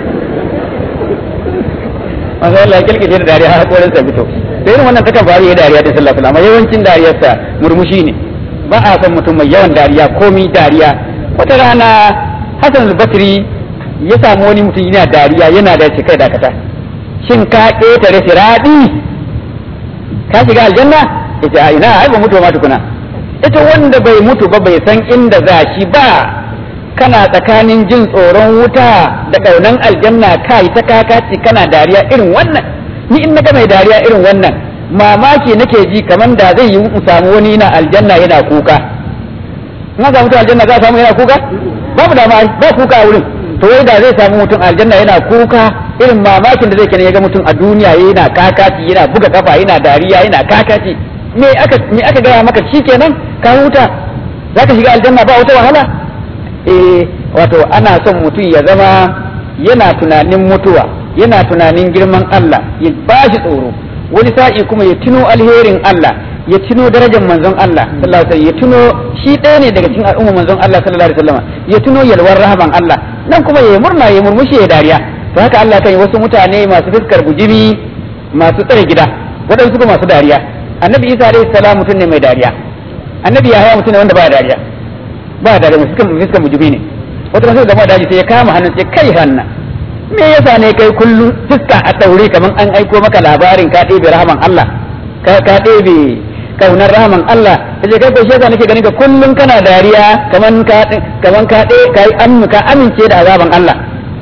manzo Allah ya kilkice da dariya har korin sa fito sai irin wannan takan faru ya dariya da sallallahu alaihi wasallam yawancin dariyarsa murmushi ne ba a son mutum mai yawan dariya komi dariya wata rana Hassan al-Basri ya samu wani mutum yana dariya yana da kai dakata shin ka ƙetare siraɗi ka shiga aljanna ita a ina ai ba mutu ma tukuna ita wanda bai mutu ba bai san inda za shi ba kana tsakanin jin tsoron wuta da ƙaunan aljanna ka yi ta kakaci kana dariya irin wannan ni in naga mai dariya irin wannan mamaki nake ji kamar da zai yi in samu wani na aljanna yana kuka in ga mutum aljanna za a samu yana kuka babu da ba kuka a wurin to wai da zai samu mutum aljanna yana kuka irin mamakin da zai kenan ya ga mutum a duniya yana kakaci yana buga kafa yana dariya yana kakaci me aka me aka gaya maka shikenan ka huta zaka shiga aljanna ba wata wahala eh wato ana son mutum ya zama yana tunanin mutuwa yana tunanin girman Allah ya bashi tsoro wani sa'i kuma ya tuno alherin Allah ya tuno darajar manzon Allah sallallahu alaihi wasallam ya tuno shi ɗaya ne daga cikin al'umma manzon Allah sallallahu alaihi wasallam ya tuno yalwar rahaman Allah nan kuma ya murna ya murmushi ya dariya to haka Allah kan yi wasu mutane masu fuskar bujimi masu tsare gida waɗansu kuma masu dariya annabi Isa alaihi salam mutum ne mai dariya annabi Yahaya mutum ne wanda ba dariya ba dariya fuskar fuskar bujimi ne wata sai gama daji sai ya kama hannun sai kai hanna me yasa ne kai kullum fuska a daure kaman an aiko maka labarin ka ɗebe rahaman Allah ka ka ɗebe kaunar rahaman Allah yace kai ko shi yasa nake ganin ka kullum kana dariya kaman ka kaman ka ɗe kai ka amince da azaban Allah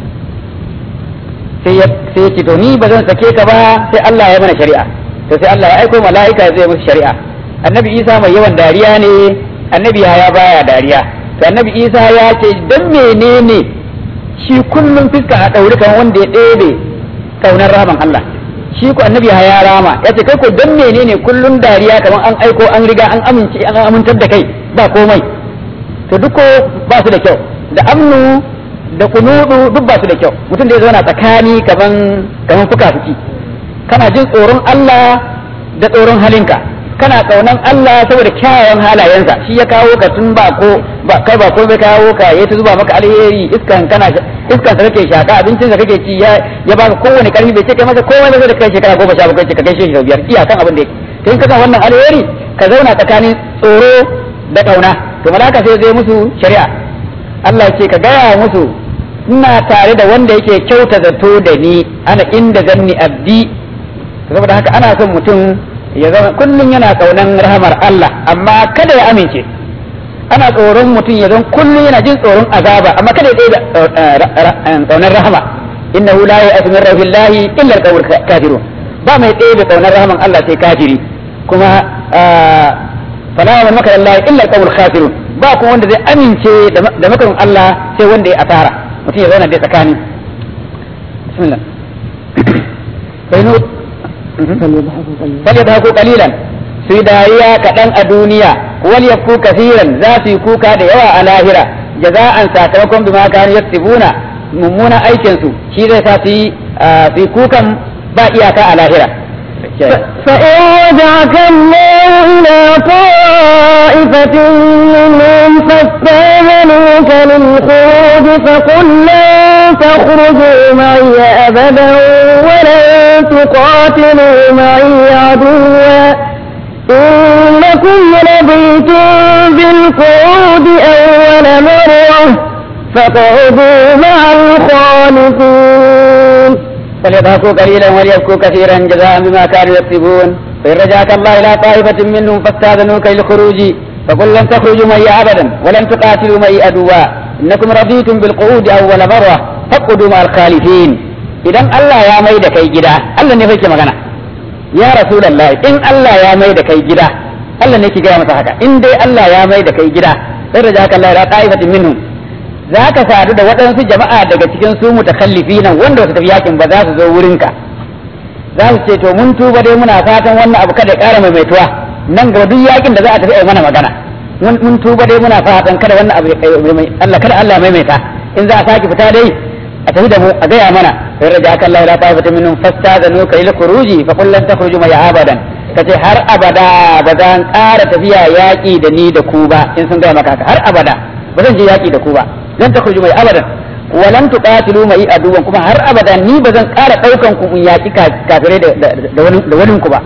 sai ya sai ce to ni ba zan sake ka ba sai Allah ya mana shari'a to sai Allah ya aiko mala'ika zai musu shari'a annabi Isa mai yawan dariya ne annabi ya baya dariya to annabi Isa ya ce dan menene shi kullum fiska a daure kan wanda ya ɗebe kaunar rahaman Allah shi ko annabi ya rama ya ce kai ko dan menene kullum dariya kamar an aiko an riga an amince an amintar da kai ba komai to duk ba su da kyau da amnu da kunudu duk ba su da kyau mutum da ya zauna tsakani kaman kaman fuka fuki kana jin tsoron Allah da tsoron halinka kana kaunan Allah saboda kyawawan halayensa shi ya kawo ka tun ba ko ba kai ba ko bai kawo ka ya ta zuba maka alheri iskan kana iskan sa kake shaka abincin sa kake ci ya ya baka kowane karfi bai ce kai masa komai ba da kai shekara goma sha bakwai ce ka kai shi biyar iyakan abin da yake to in ka san wannan alheri ka zauna tsakanin tsoro da kauna to malaka sai zai musu shari'a Allah ce ka gaya musu ina tare da wanda yake kyauta zato da ni ana inda zanni abdi saboda haka ana son mutum ya zama kullum yana kaunan rahamar Allah amma kada ya amince ana tsoron mutum ya zama kullum yana jin tsoron azaba amma kada ya da kaunar rahama innahu la ya'tu min rahmillahi illa al-qawmul kafirun ba mai tsaye da kaunar rahaman Allah sai kafiri kuma fala wa makar Allah illa al-qawmul kafirun ba kuma wanda zai amince da makarin Allah sai wanda ya asara mutum ya zauna dai tsakani bismillah falyadhaku qalilan su dariya kaɗan a duniya wal yaku kafiran za su yi kuka da yawa a lahira jaza'an sakamakon bima kanu yaktubuna mummunan aikin su shi zai sa su yi kukan ba iyaka a lahira فإن رجعك الله إلى طائفة منهم فاستاذنوك للخروج فقل لن تخرجوا معي أبدا ولن تقاتلوا معي عدوا إنكم رضيتم بالقعود أول مرة فاقعدوا مع الخالفين فليضحكوا قليلا وليبكوا كثيرا جزاء بما كانوا يكسبون فإن رجعك الله إلى طائفة منهم فاستاذنوك للخروج فقل لن تخرجوا معي أبدا ولن تقاتلوا معي عدوا إنكم رضيتم بالقعود أول مرة فاقعدوا مع الخالفين إذا الله يا ميد كي جدا الله نفيك مغنى يا رسول الله إن الله يا ميد كي جدا الله نفيك جدا مسحك إن دي الله يا ميد كي جدا فإن رجعك الله إلى طائفة منهم za ka sadu da waɗansu jama'a daga cikin su mutakallifi nan wanda su tafi yakin ba za su zo wurinka za su ce to mun tuba dai muna fatan wannan abu kada ya ƙara maimaituwa nan gaba duk yakin da za a tafi a mana magana mun tuba dai muna fatan kada wannan abu Allah kada Allah maimaita in za a sake fita dai a tafi da mu a gaya mana sai raja aka Allah la ta'ifata minhum fastazanu ka ila khuruji fa qul lan takhruju ma abadan kace har abada ba zan ƙara tafiya yaƙi da ni da ku ba in sun gaya maka haka har abada ba zan je yaƙi da ku ba lan takhruju mai abadan wa lan tuqatilu mai aduwan kuma har abadan ni ba zan ƙara ɗaukan ku in yaƙi kafirai da wani da wani ku ba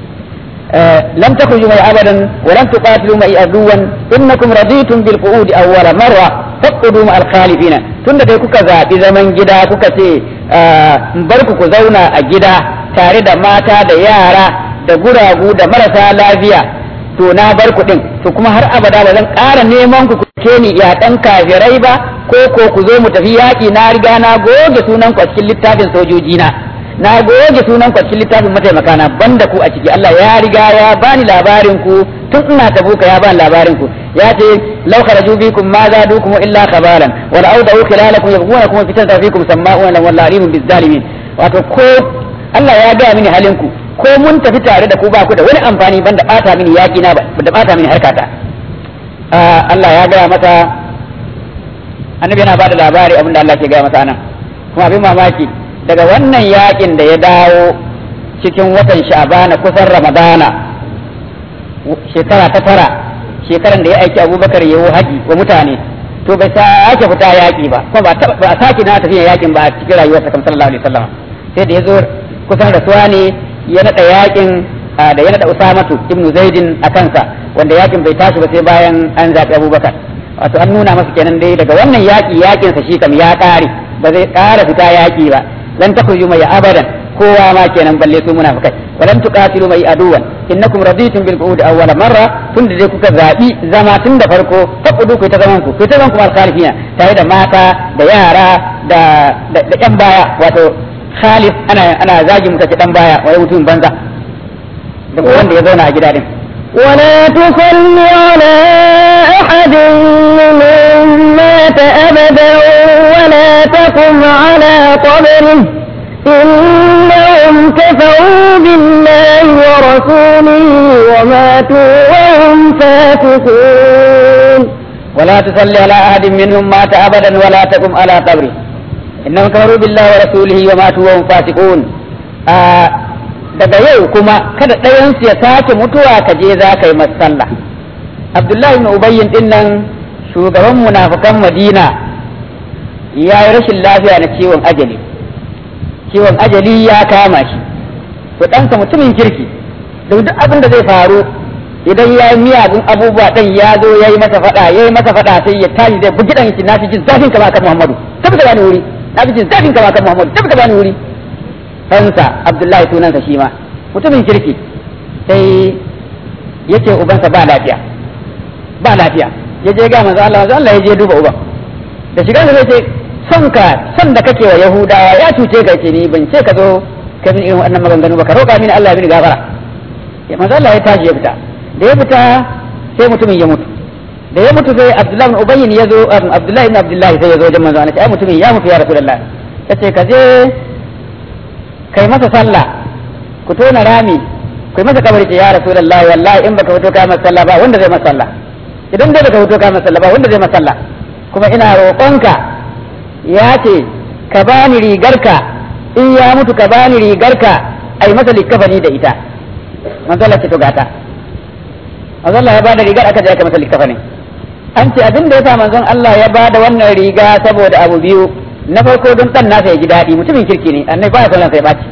lam takhruju mai abadan wa lan tuqatilu mai aduwan innakum raditum bil qu'ud awwala marra faqudu ma al khalifina tunda dai kuka zabi zaman gida kuka ce bar ku ku zauna a gida tare da mata da yara da guragu da marasa lafiya to na bar ku din to kuma har abada ba zan ƙara neman ku ke ni ya dan kafirai ba ko ko ku zo mu tafi yaƙi na riga na goge sunan ku a cikin littafin sojoji na na goge sunan ku a cikin littafin mataimaka na banda ku a ciki Allah ya riga ya bani labarin ku tun ina tabuka ya bani labarin ku ya ce law kharaju bikum ma zadukum illa khabalan wa la awdahu khilalakum yabghunakum fitatan fikum sama'una lahu alimun bizzalimin wato ko Allah ya ga mini halin ku ko mun tafi tare da ku ba ku da wani amfani banda bata mini yaƙi na da bata mini harkata Allah ya gaya masa annabi yana bada labari abinda Allah ke gaya masa nan kuma abin mamaki daga wannan yaƙin da ya dawo cikin watan sha'bana kusan ramadana shekara ta tara shekaran da ya aiki abubakar yawo haji wa mutane to bai sake fita yaƙi ba kuma ba a sake na tafiya yaƙin ba a cikin rayuwarsa kan sallallahu alaihi wasallam sai da ya zo kusan rasuwa ne ya naɗa yaƙin da ya naɗa Usamatu ibnu Zaidin a kansa wanda yakin bai tashi ba sai bayan an zaɓi Abubakar wato an nuna masa kenan dai daga wannan yaƙi yaƙinsa shi kam ya ƙare ba zai ƙara fita yaƙi ba lan takhruju mai abadan kowa ma kenan balle su munafikai walam tuqatilu mai aduwan innakum raditum bil qu'ud awwal marra tun da dai kuka zabi zama tun da farko taqudu ku ta zaman ku ku ta zaman ku al khalifina tare da mata da yara da da yan baya wato khalif ana ana zagi muka ce dan baya wai mutum banza da wanda ya zauna a gida din ولا تصل على أحد منهم مات أبدا ولا تقم على قبره إنهم كفروا بالله ورسوله وماتوا وهم فاسقون ولا تصلي على أحد منهم مات أبدا ولا تقم على قبره إنهم كفروا بالله ورسوله وماتوا وهم فاسقون آه daga yau kuma kada ɗayansu ya sake mutuwa ka je za ka yi sallah abdullahi ibn ubayyin din nan shugaban munafukan madina ya yi rashin lafiya na ciwon ajali ciwon ajali ya kama shi to ɗansa mutumin kirki da duk abin da zai faru idan ya yi miyagun abubuwa ɗan ya zo ya yi masa faɗa ya yi masa faɗa sai ya tashi zai bugi ɗan shi na fi jin zafin kama kan muhammadu tabbata bani wuri na fi jin zafin kama kan muhammadu tabbata bani wuri ɗansa abdullahi sunansa shi ma mutumin kirki sai ya ce ubansa ba lafiya ba lafiya ya je ga manzo Allah manzo Allah ya je duba uban da shiga da zai ce son ka son da kake wa yahudawa ya cuce ka ce ni ban ce ka zo ka min irin wannan maganganu ba ka roƙa mini Allah ya mini gafara ya manzo Allah ya tashi ya fita da ya fita sai mutumin ya mutu da ya mutu sai Abdullahi ibn Ubayyin ya zo Abdullahi ibn Abdullahi sai ya zo wajen manzo Allah ai mutumin ya mutu ya Rasulullah yace ka je kai masa sallah ku tona rami ku yi masa kabari ce ya Rasulullah wallahi in baka fito kai masa sallah ba wanda zai masa sallah idan dai baka fito kai masa sallah ba wanda zai masa sallah kuma ina roƙonka ya ce ka bani rigarka in ya mutu ka bani rigarka ai masa likafani da ita manzo Allah ce to gata manzo Allah ya bada rigar aka je aka masa likafani an ce abin da yasa manzon Allah ya bada wannan riga saboda abu biyu na farko don dan nasa ya ji daɗi mutumin kirki ne annabi baya son sai baci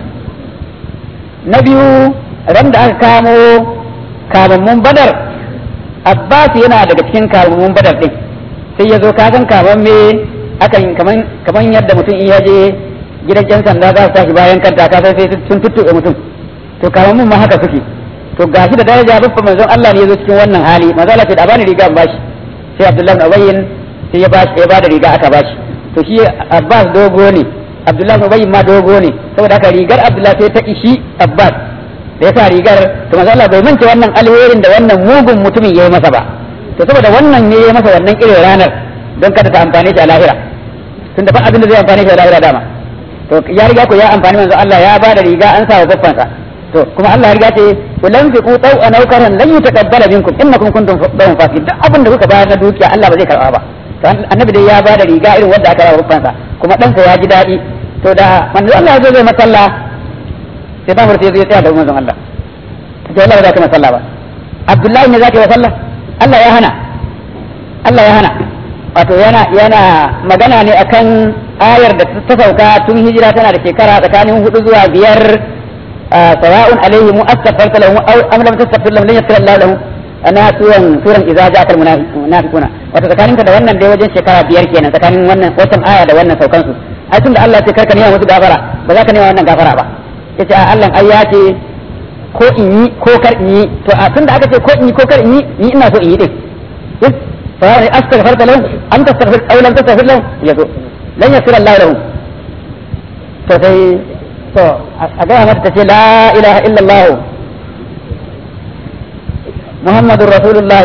na biyu ran da aka kamo kamammun badar Abbas yana daga cikin kamammun badar din sai ya zo ka san kaman me akan kaman kaman yadda mutum in ya je gidan yan sanda za su tashi bayan kanta ka sai sun tuttuɓe mutum to kamammun ma haka suke to gashi da daraja babba manzon Allah ne ya zo cikin wannan hali manzo Allah ce da bani riga an bashi sai Abdullahi bin Ubayyin sai ya bashi ya bada riga aka bashi to shi Abbas dogo ne Abdullahi bin Ubayyin ma dogo ne saboda haka rigar Abdullahi sai ta ishi Abbas da ya sa rigar to manzo Allah bai manta wannan alherin da wannan mugun mutumin yayi masa ba to saboda wannan ne ya masa wannan irin ranar don kada ta amfane shi a lahira tun da ba abin da zai amfane shi a lahira dama to ya riga ko ya amfani manzo Allah ya ba da riga an sa wa babbansa to kuma Allah ya riga ce kullum fi ku tau an aukaran lan yutaqabbala minkum innakum kuntum dawun fasiqin duk abin da kuka bayar na dukiya Allah ba zai karba ba to annabi dai ya ba da riga irin wanda aka ba babbansa kuma ɗansa ya ji daɗi to da manzo Allah ya zo zai masalla sai ta furta zai tsaya da manzon Allah to Allah ba za ka masalla ba Abdullahi ne zaka yi sallah Allah ya hana Allah ya hana wato yana yana magana ne akan ayar da ta sauka tun hijira tana da shekara tsakanin hudu zuwa biyar sawa'un alaihim astaghfarta lahum aw am lam tastaghfir lahum lan yaghfir Allah lahum ana suran suran idza ja'al munafiquna wato tsakanin ka da wannan dai wajen shekara biyar kenan tsakanin wannan wannan aya da wannan saukan su ai tunda Allah ya ce karka nema musu gafara ba za ka nema wannan gafara ba yace a Allah ai ya ce ko in yi ko kar in yi to a tunda aka ce ko in yi ko kar in yi ni ina so in yi din فهذا استغفرت لهم أم تستغفر أو لم تستغفر لهم يقول لن يغفر الله لهم فسي تو أقوى مرتسي لا إله إلا الله محمد رسول الله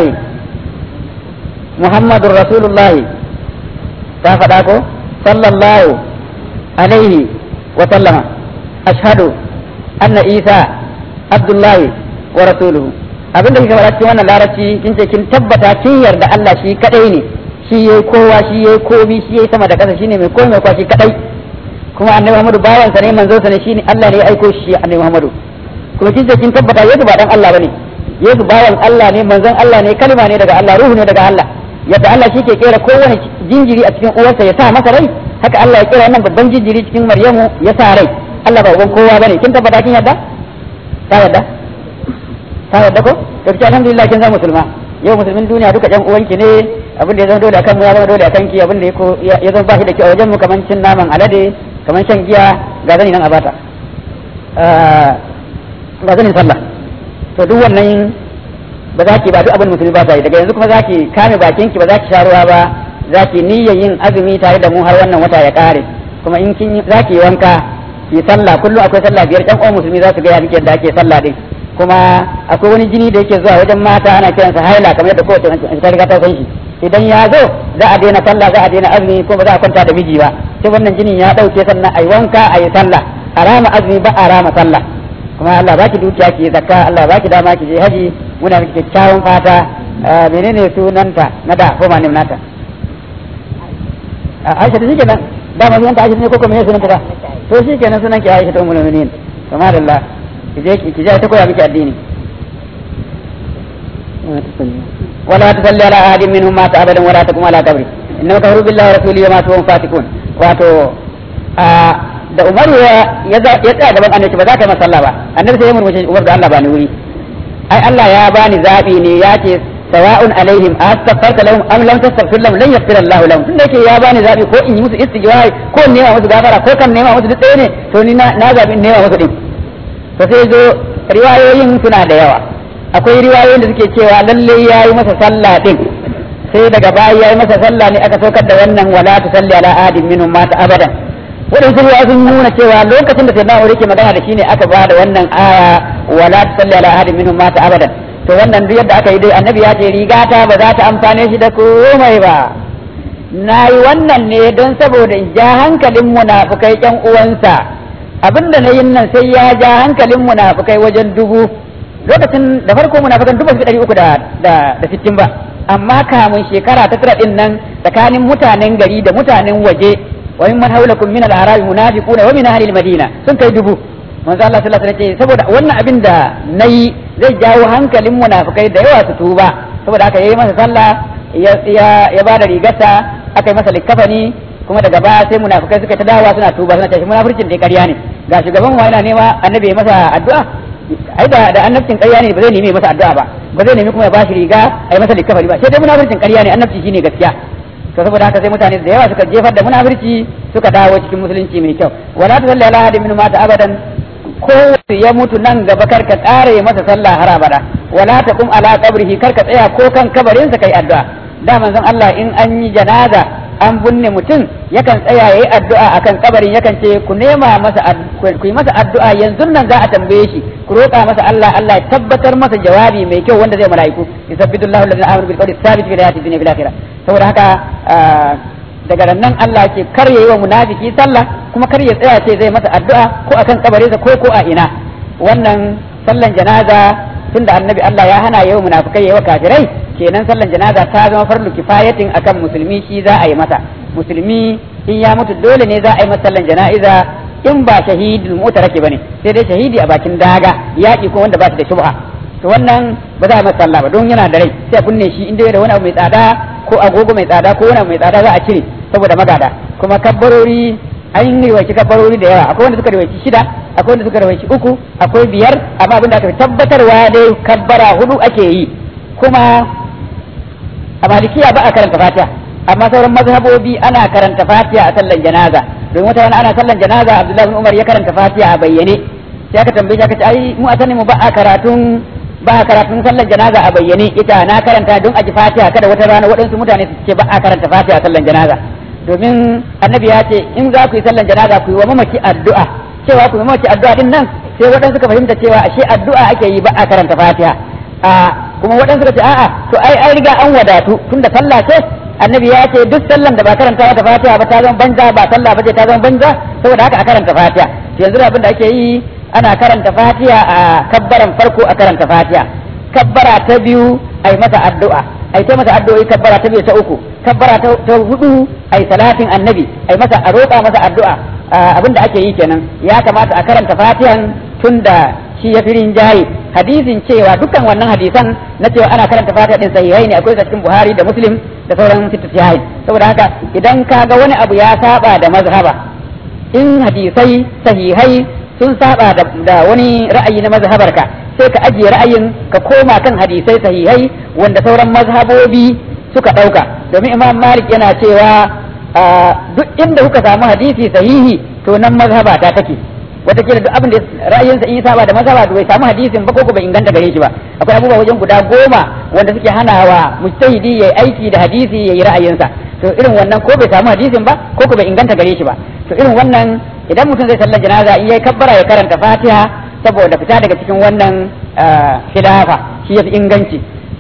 محمد رسول الله تافداكو صلى الله عليه وسلم أشهد أن عيسى عبد الله ورسوله abin da kika faɗa cikin wannan larabci kin ce kin tabbata kin yarda Allah shi kadai ne shi yayi kowa shi yayi komi shi yayi sama da ƙasa shine mai komai kwa shi kadai kuma annabi Muhammadu bawan sa ne manzon sa ne shine Allah ne ya aiko shi annabi Muhammadu kuma kin ce kin tabbata Yesu ba dan Allah bane Yesu bawan Allah ne manzon Allah ne kalma ne daga Allah ruhu ne daga Allah yadda Allah shi ke kera kowane jinjiri a cikin uwarsa ya sa masa rai haka Allah ya kera wannan babban jinjiri cikin Maryamu ya sa rai Allah ba uban kowa bane kin tabbata kin yarda ta yarda ta yarda ko to ki alhamdulillah kin zama musulma yau musulmin duniya duka ƴan uwanki ne abin da ya zama dole akan mu ya zama dole akan ki abin da ya zama ba shi da kyau a wajen mu kaman cin naman alade kaman shan giya ga zani nan a bata ga zanin sallah to duk wannan ba za ki ba duk abin musulmi ba sa yi daga yanzu kuma za ki kame bakin ki ba za ki sha ruwa ba za ki niyyar yin azumi tare da mu har wannan wata ya kare kuma in kin za ki wanka ki sallah kullum akwai sallah biyar ɗan uwan musulmi za su ga yadda da ake sallah din kuma akwai wani jini da yake zuwa wajen mata ana kiransa haila kamar yadda kowace ta riga ta san shi idan ya zo za a daina sallah za a daina azumi ko ba za a kwanta da miji ba sai wannan jinin ya dauke sannan ai wanka ayi sallah a rama azumi ba a rama sallah kuma Allah baki dukiya ki zakka Allah baki dama ki je haji muna miki kyakkyawan fata menene sunanta na da ko ma nata Aisha da shikenan da ma sunanta Aisha ne ko kuma me sunanta ba to shikenan sunan ki Aisha ta ummul mu'minin kamar Allah ki je ki je ta koya miki addini ولا تصلي على أحد منهم مات أبدا ولا تقم على قبره إنما كفروا بالله ورسوله وما هم فاتكون واتو da Umar ya tsaya gaban annabi ba za ka yi masalla ba annabi sai ya murmushe Umar da Allah ba ni wuri ai Allah ya bani zabi ne ya ce sawa'un alaihim astaghfarta lahum am lam tastaghfir lahum lan yaghfir Allah lahum tunda yake ya bani zabi ko in yi musu istighfar ko in nema musu gafara ko kan nema musu duk ɗaya ne to ni na zabi in nema musu din to sai zo riwayoyin suna da yawa akwai riwayoyin da suke cewa lalle ya yi masa sallah din sai daga baya ya yi masa sallah ne aka saukar da wannan wala ta salli ala ahadin minhum mata abadan waɗansu ruwa sun nuna cewa lokacin da sai na'uri ke magana da shi ne aka ba da wannan aya wala ta salli ala ahadin minhum mata abadan to wannan duk yadda aka yi dai annabi ya ce rigata ba za ta amfane shi da komai ba na yi wannan ne don saboda in ja hankalin munafukai ƴan uwansa abinda na yin nan sai ya ja hankalin munafukai wajen dubu lokacin da farko munafikan dubu ɗari uku da da sittin ba amma kamun shekara ta tara din nan tsakanin mutanen gari da mutanen waje wa min man hawlakum min al-arabi munafiquna wa min ahli al-madina sun kai dubu manzo Allah sallallahu alaihi wasallam saboda wannan abin da nayi zai jawo hankalin munafikai da yawa su tuba saboda haka yayi masa sallah ya ya ya bada rigarsa aka yi masa likafani kuma daga baya sai munafikai suka ta dawowa suna tuba suna tashi munafircin dai ƙarya ne ga shugaban wa yana nema annabi ya masa addu'a ai da da annabcin ƙarya ne ba zai nemi masa addu'a ba ba zai nemi kuma ya bashi riga ai masa likafari ba sai dai munafircin ƙarya ne annabci shine gaskiya to saboda haka sai mutane da yawa suka jefar da munafirci suka dawo cikin musulunci mai kyau wala ta salli ala ahadin min mata abadan ko ya mutu nan gaba kar ka tsare masa sallah har abada wala ta kum ala qabrihi kar ka tsaya ko kan kabarin sa kai addu'a da manzon Allah in an yi janaza an binne mutum yakan tsaya yayi addu'a akan kabarin yakan ce ku nema masa ku yi masa addu'a yanzu nan za a tambaye shi ku roƙa masa Allah Allah ya tabbatar masa jawabi mai kyau wanda zai malaiku yusabbitullahu alladhina amanu bil qawli thabit fil hayati dunya fil akhirah saboda haka daga nan Allah ke kar yayi wa munafiki sallah kuma kar ya tsaya ce zai masa addu'a ko akan kabarinsa ko ko a ina wannan sallan janaza tunda annabi Allah ya hana yawa munafikai yawa kafirai kenan sallan janaza ta zama farlu kifayatin akan musulmi shi za a yi masa musulmi in ya mutu dole ne za a yi masa sallan jana'iza in ba shahidul mutaraki bane sai dai shahidi a bakin daga yaki ko wanda ba shi da shubha to wannan ba za a masa sallah ba don yana da rai sai a kunne shi inda da wani abu mai tsada ko agogo mai tsada ko wani abu mai tsada za a cire saboda magada kuma kabbarori an yi riwaci kabbarori da yawa akwai wanda suka riwaci shida akwai wanda suka riwaci uku akwai biyar amma abin da aka tabbatarwa dai kabbara hudu ake yi kuma a malikiya ba a karanta fatiha amma sauran mazhabobi ana karanta fatiha a sallan janaza domin wata rana ana sallan janaza abdullahi bin umar ya karanta fatiha a bayyane sai aka tambaye shi aka ce ai mu a sanin mu ba a karatun ba a karatun sallan janaza a bayyane ita na karanta don a ji fatiha kada wata rana waɗansu mutane su ce ba a karanta fatiha a sallan janaza domin annabi ya ce in za ku yi sallan janaza ku yi wa mamaci addu'a cewa ku yi mamaci addu'a din nan sai waɗansu suka fahimta cewa ashe addu'a ake yi ba a karanta fatiha a kuma waɗansu suka ce a'a to ai an riga an wadatu tunda sallah ce annabi ya ce duk sallan da ba karanta mata fatiha ba ta zama banza ba sallah ba ce ta zama banza saboda haka a karanta fatiha yanzu abin da ake yi ana karanta fatiha a kabbaran farko a karanta fatiha kabbara ta biyu ai masa addu'a ai ta masa addu'o'i kabbara ta biyu ta uku kabbara ta hudu ai salatin annabi ai masa a roƙa masa addu'a abin da ake yi kenan ya kamata a karanta fatihan tunda shi ya firin jayi hadisin cewa dukkan wannan hadisan na cewa ana karanta fatiha din sahihai ne akwai cikin buhari da muslim da sauran fitu sahihai saboda haka idan ka ga wani abu ya saba da mazhaba in hadisai sahihai sun saba da wani ra'ayi na mazhabarka sai ka ajiye ra'ayin ka koma kan hadisai sahihai wanda sauran mazhabobi suka ɗauka domin imam malik yana cewa duk inda kuka samu hadisi sahihi to nan mazhaba ta take wataƙila duk abin da ra'ayinsa in saba da mazhaba to bai samu hadisin ba ko bai inganta gare shi ba akwai abubuwa wajen guda goma wanda suke hanawa mujtahidi yayi aiki da hadisi yayi ra'ayinsa to irin wannan ko bai samu hadisin ba ko bai inganta gare shi ba to irin wannan idan mutum zai sallar janaza in yayi kabbara ya karanta fatiha saboda fita daga cikin wannan khilafa shi yafi inganci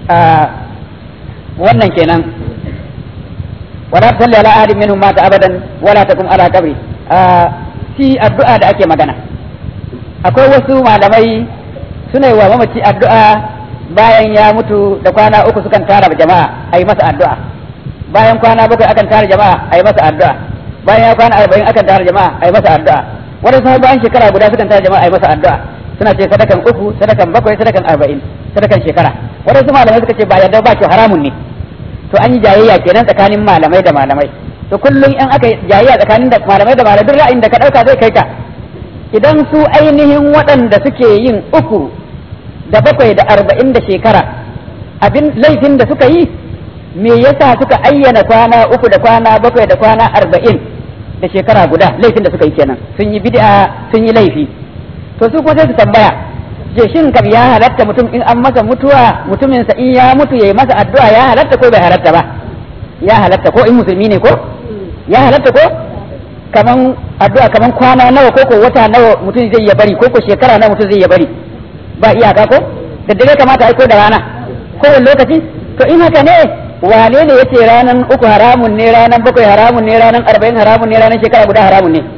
wannan kenan wala tusalli ala ahadin minhum mata abadan wala takum ala qabri shi addu'a da ake magana akwai wasu malamai suna yi wa mamaci addu'a bayan ya mutu da kwana uku sukan tara jama'a a yi masa addu'a bayan kwana bakwai akan tara jama'a a yi masa addu'a bayan ya kwana arba'in akan tara jama'a a yi masa addu'a wani sai bayan shekara guda sukan tara jama'a a yi masa addu'a suna ce sadakan uku sadakan bakwai sadakan arba'in sadakan shekara wadansu malamai suka ce ba yadda ba ce haramun ne to an yi jayayya kenan tsakanin malamai da malamai to kullum in aka jayayya tsakanin da malamai da malamai duk ra'ayin da ka dauka zai kai ka idan su ainihin waɗanda suke yin uku da bakwai da arba'in da shekara abin laifin da suka yi me yasa suka ayyana kwana uku da kwana bakwai da kwana arba'in da shekara guda laifin da suka yi kenan sun yi bid'a sun yi laifi to su kuma sai su tambaya je shin kam ya halatta mutum in an masa mutuwa mutumin sa in ya mutu yayi masa addu'a ya halatta ko bai halatta ba ya halatta ko in musulmi ne ko ya halatta ko kaman addu'a kaman kwana nawa ko ko wata nawa mutum zai ya bari ko ko shekara nawa mutum zai ya bari ba iyaka ko da dare kamata aiko da rana ko wani lokaci to in haka ne wane ne yace ranan uku haramun ne ranan bakwai haramun ne ranan arba'in haramun ne ranan shekara guda haramun ne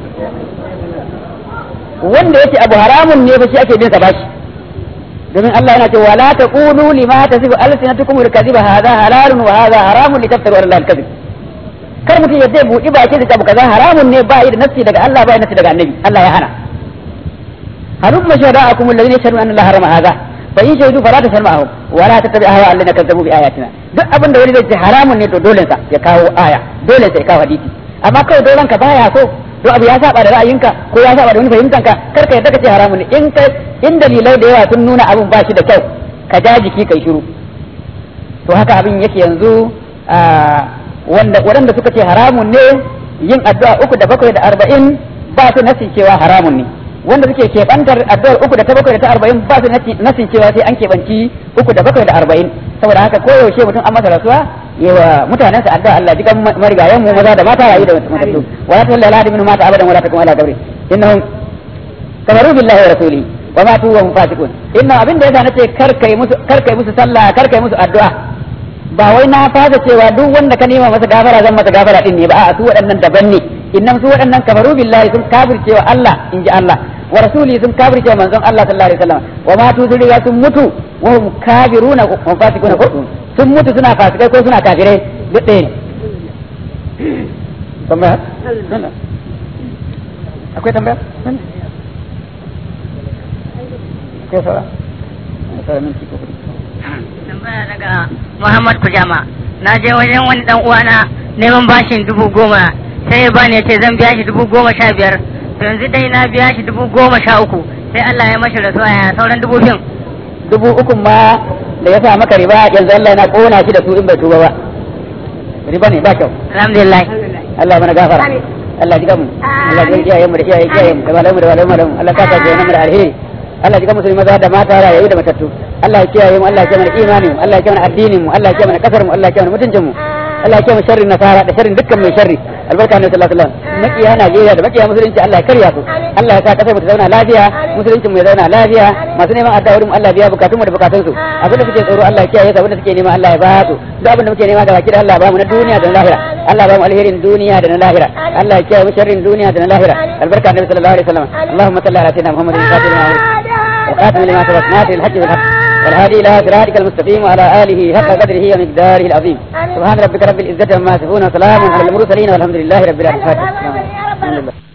wanda yace abu haramun ne ba shi ake bin sa bashi domin Allah yana cewa la taqulu lima tasifu alsinatukum al-kadhiba hadha halalun wa hadha haramun litaftaru ala Allah al-kadhib kar mutum ya zai buɗi baki da abu kaza haramun ne ba yi da nafsi daga Allah ba yi nafsi daga annabi Allah ya hana halum mashada'akum alladhina yashhaduna anna Allah harama hadha fa in shahidu fala tasma'u wa la tattabi ahwa alladhina kazzabu bi ayatina duk abin da wani zai ce haramun ne to dole sa ya kawo aya dole sa ya kawo hadisi amma kawai dolan ka baya so to abu ya saba da ra'ayinka ko ya saba da wani fahimtanka kar ka yadda ka ce haramun ne in ka in dalilai da yawa sun nuna abin ba shi da kyau ka ja jiki kai shiru to haka abin yake yanzu wanda waɗanda suka ce haramun ne yin addu'a uku da bakwai da arba'in ba su nasi cewa haramun ne wanda suke keɓantar addu'ar uku da ta bakwai da ta arba'in ba su nasin cewa sai an keɓanci uku da bakwai da arba'in saboda haka koyaushe mutum an masa rasuwa yawa mutanen sa addu'a Allah jikan marigayen mu maza da mata rayu da matattu wala ta lalla min mata abadan wala takum ala qabri innahum kafaru billahi wa rasulihi wa matu wa hum fasiqun inna abin da yasa nace kar kai musu kar kai musu sallah kar kai musu addu'a ba wai na fasa cewa duk wanda ka nema masa gafara zan masa gafara din ne ba a su waɗannan daban ne innam su waɗannan kafaru billahi sun kafircewa Allah in ji Allah wa rasuli sun kafircewa manzon Allah sallallahu alaihi wasallam wa ma tu zuriya sun mutu wa hum kafiruna wa fasiquna ko sun mutu suna fasikai ko suna kafirai duk ɗaya ne tambaya akwai tambaya akwai saura saura minti ko tambaya daga Muhammad Kujama na je wajen wani dan uwana neman bashin dubu goma sai ya bani ya ce zan biya shi dubu goma sha biyar to yanzu dai na biya shi dubu goma sha uku sai Allah ya mashi rasuwa ya sauran dubu biyun dubu uku ma da ya sa maka riba yanzu Allah yana kona shi da su in bai tuba ba riba ne ba kyau alhamdulillah Allah mana gafara Allah ji mu Allah ji iyayen mu da iyayen iyayen mu da malamu da malamu da Allah ka ta mu da alheri Allah ji musulmi maza da mata rayu da matattu Allah ya kiyaye mu Allah ya kiyaye mana imanin mu Allah ya kiyaye mana addinin mu Allah ya kiyaye mana kasar mu Allah ya kiyaye mana mutuncin mu Allah ya kiyaye sharrin nasara da sharrin dukkan mai sharri albarka ne sallallahu alaihi wasallam makiya Najeriya da makiya musulunci Allah ya karya su Allah ya sa kasar mu ta zauna lafiya musulunci mu ya zauna lafiya masu neman addu'a mu Allah biya bukatun mu da bukatun su abin da suke tsoro Allah ya kiyaye su abin da suke nema Allah ya ba su duk abin da muke nema da baki da Allah ba mu na duniya da na lahira Allah ba mu alherin duniya da na lahira Allah ya kiyaye mu sharrin duniya da na lahira albarka ne sallallahu alaihi wasallam Allahumma salli ala sayyidina Muhammadin fatimah وخاتم لما سبق ناصر الحج بالحق والهادي الى صراطك المستقيم وعلى اله حق قدره ومقداره العظيم سبحان ربك رب العزه عما يصفون وسلام على المرسلين والحمد لله رب العالمين الحمد لله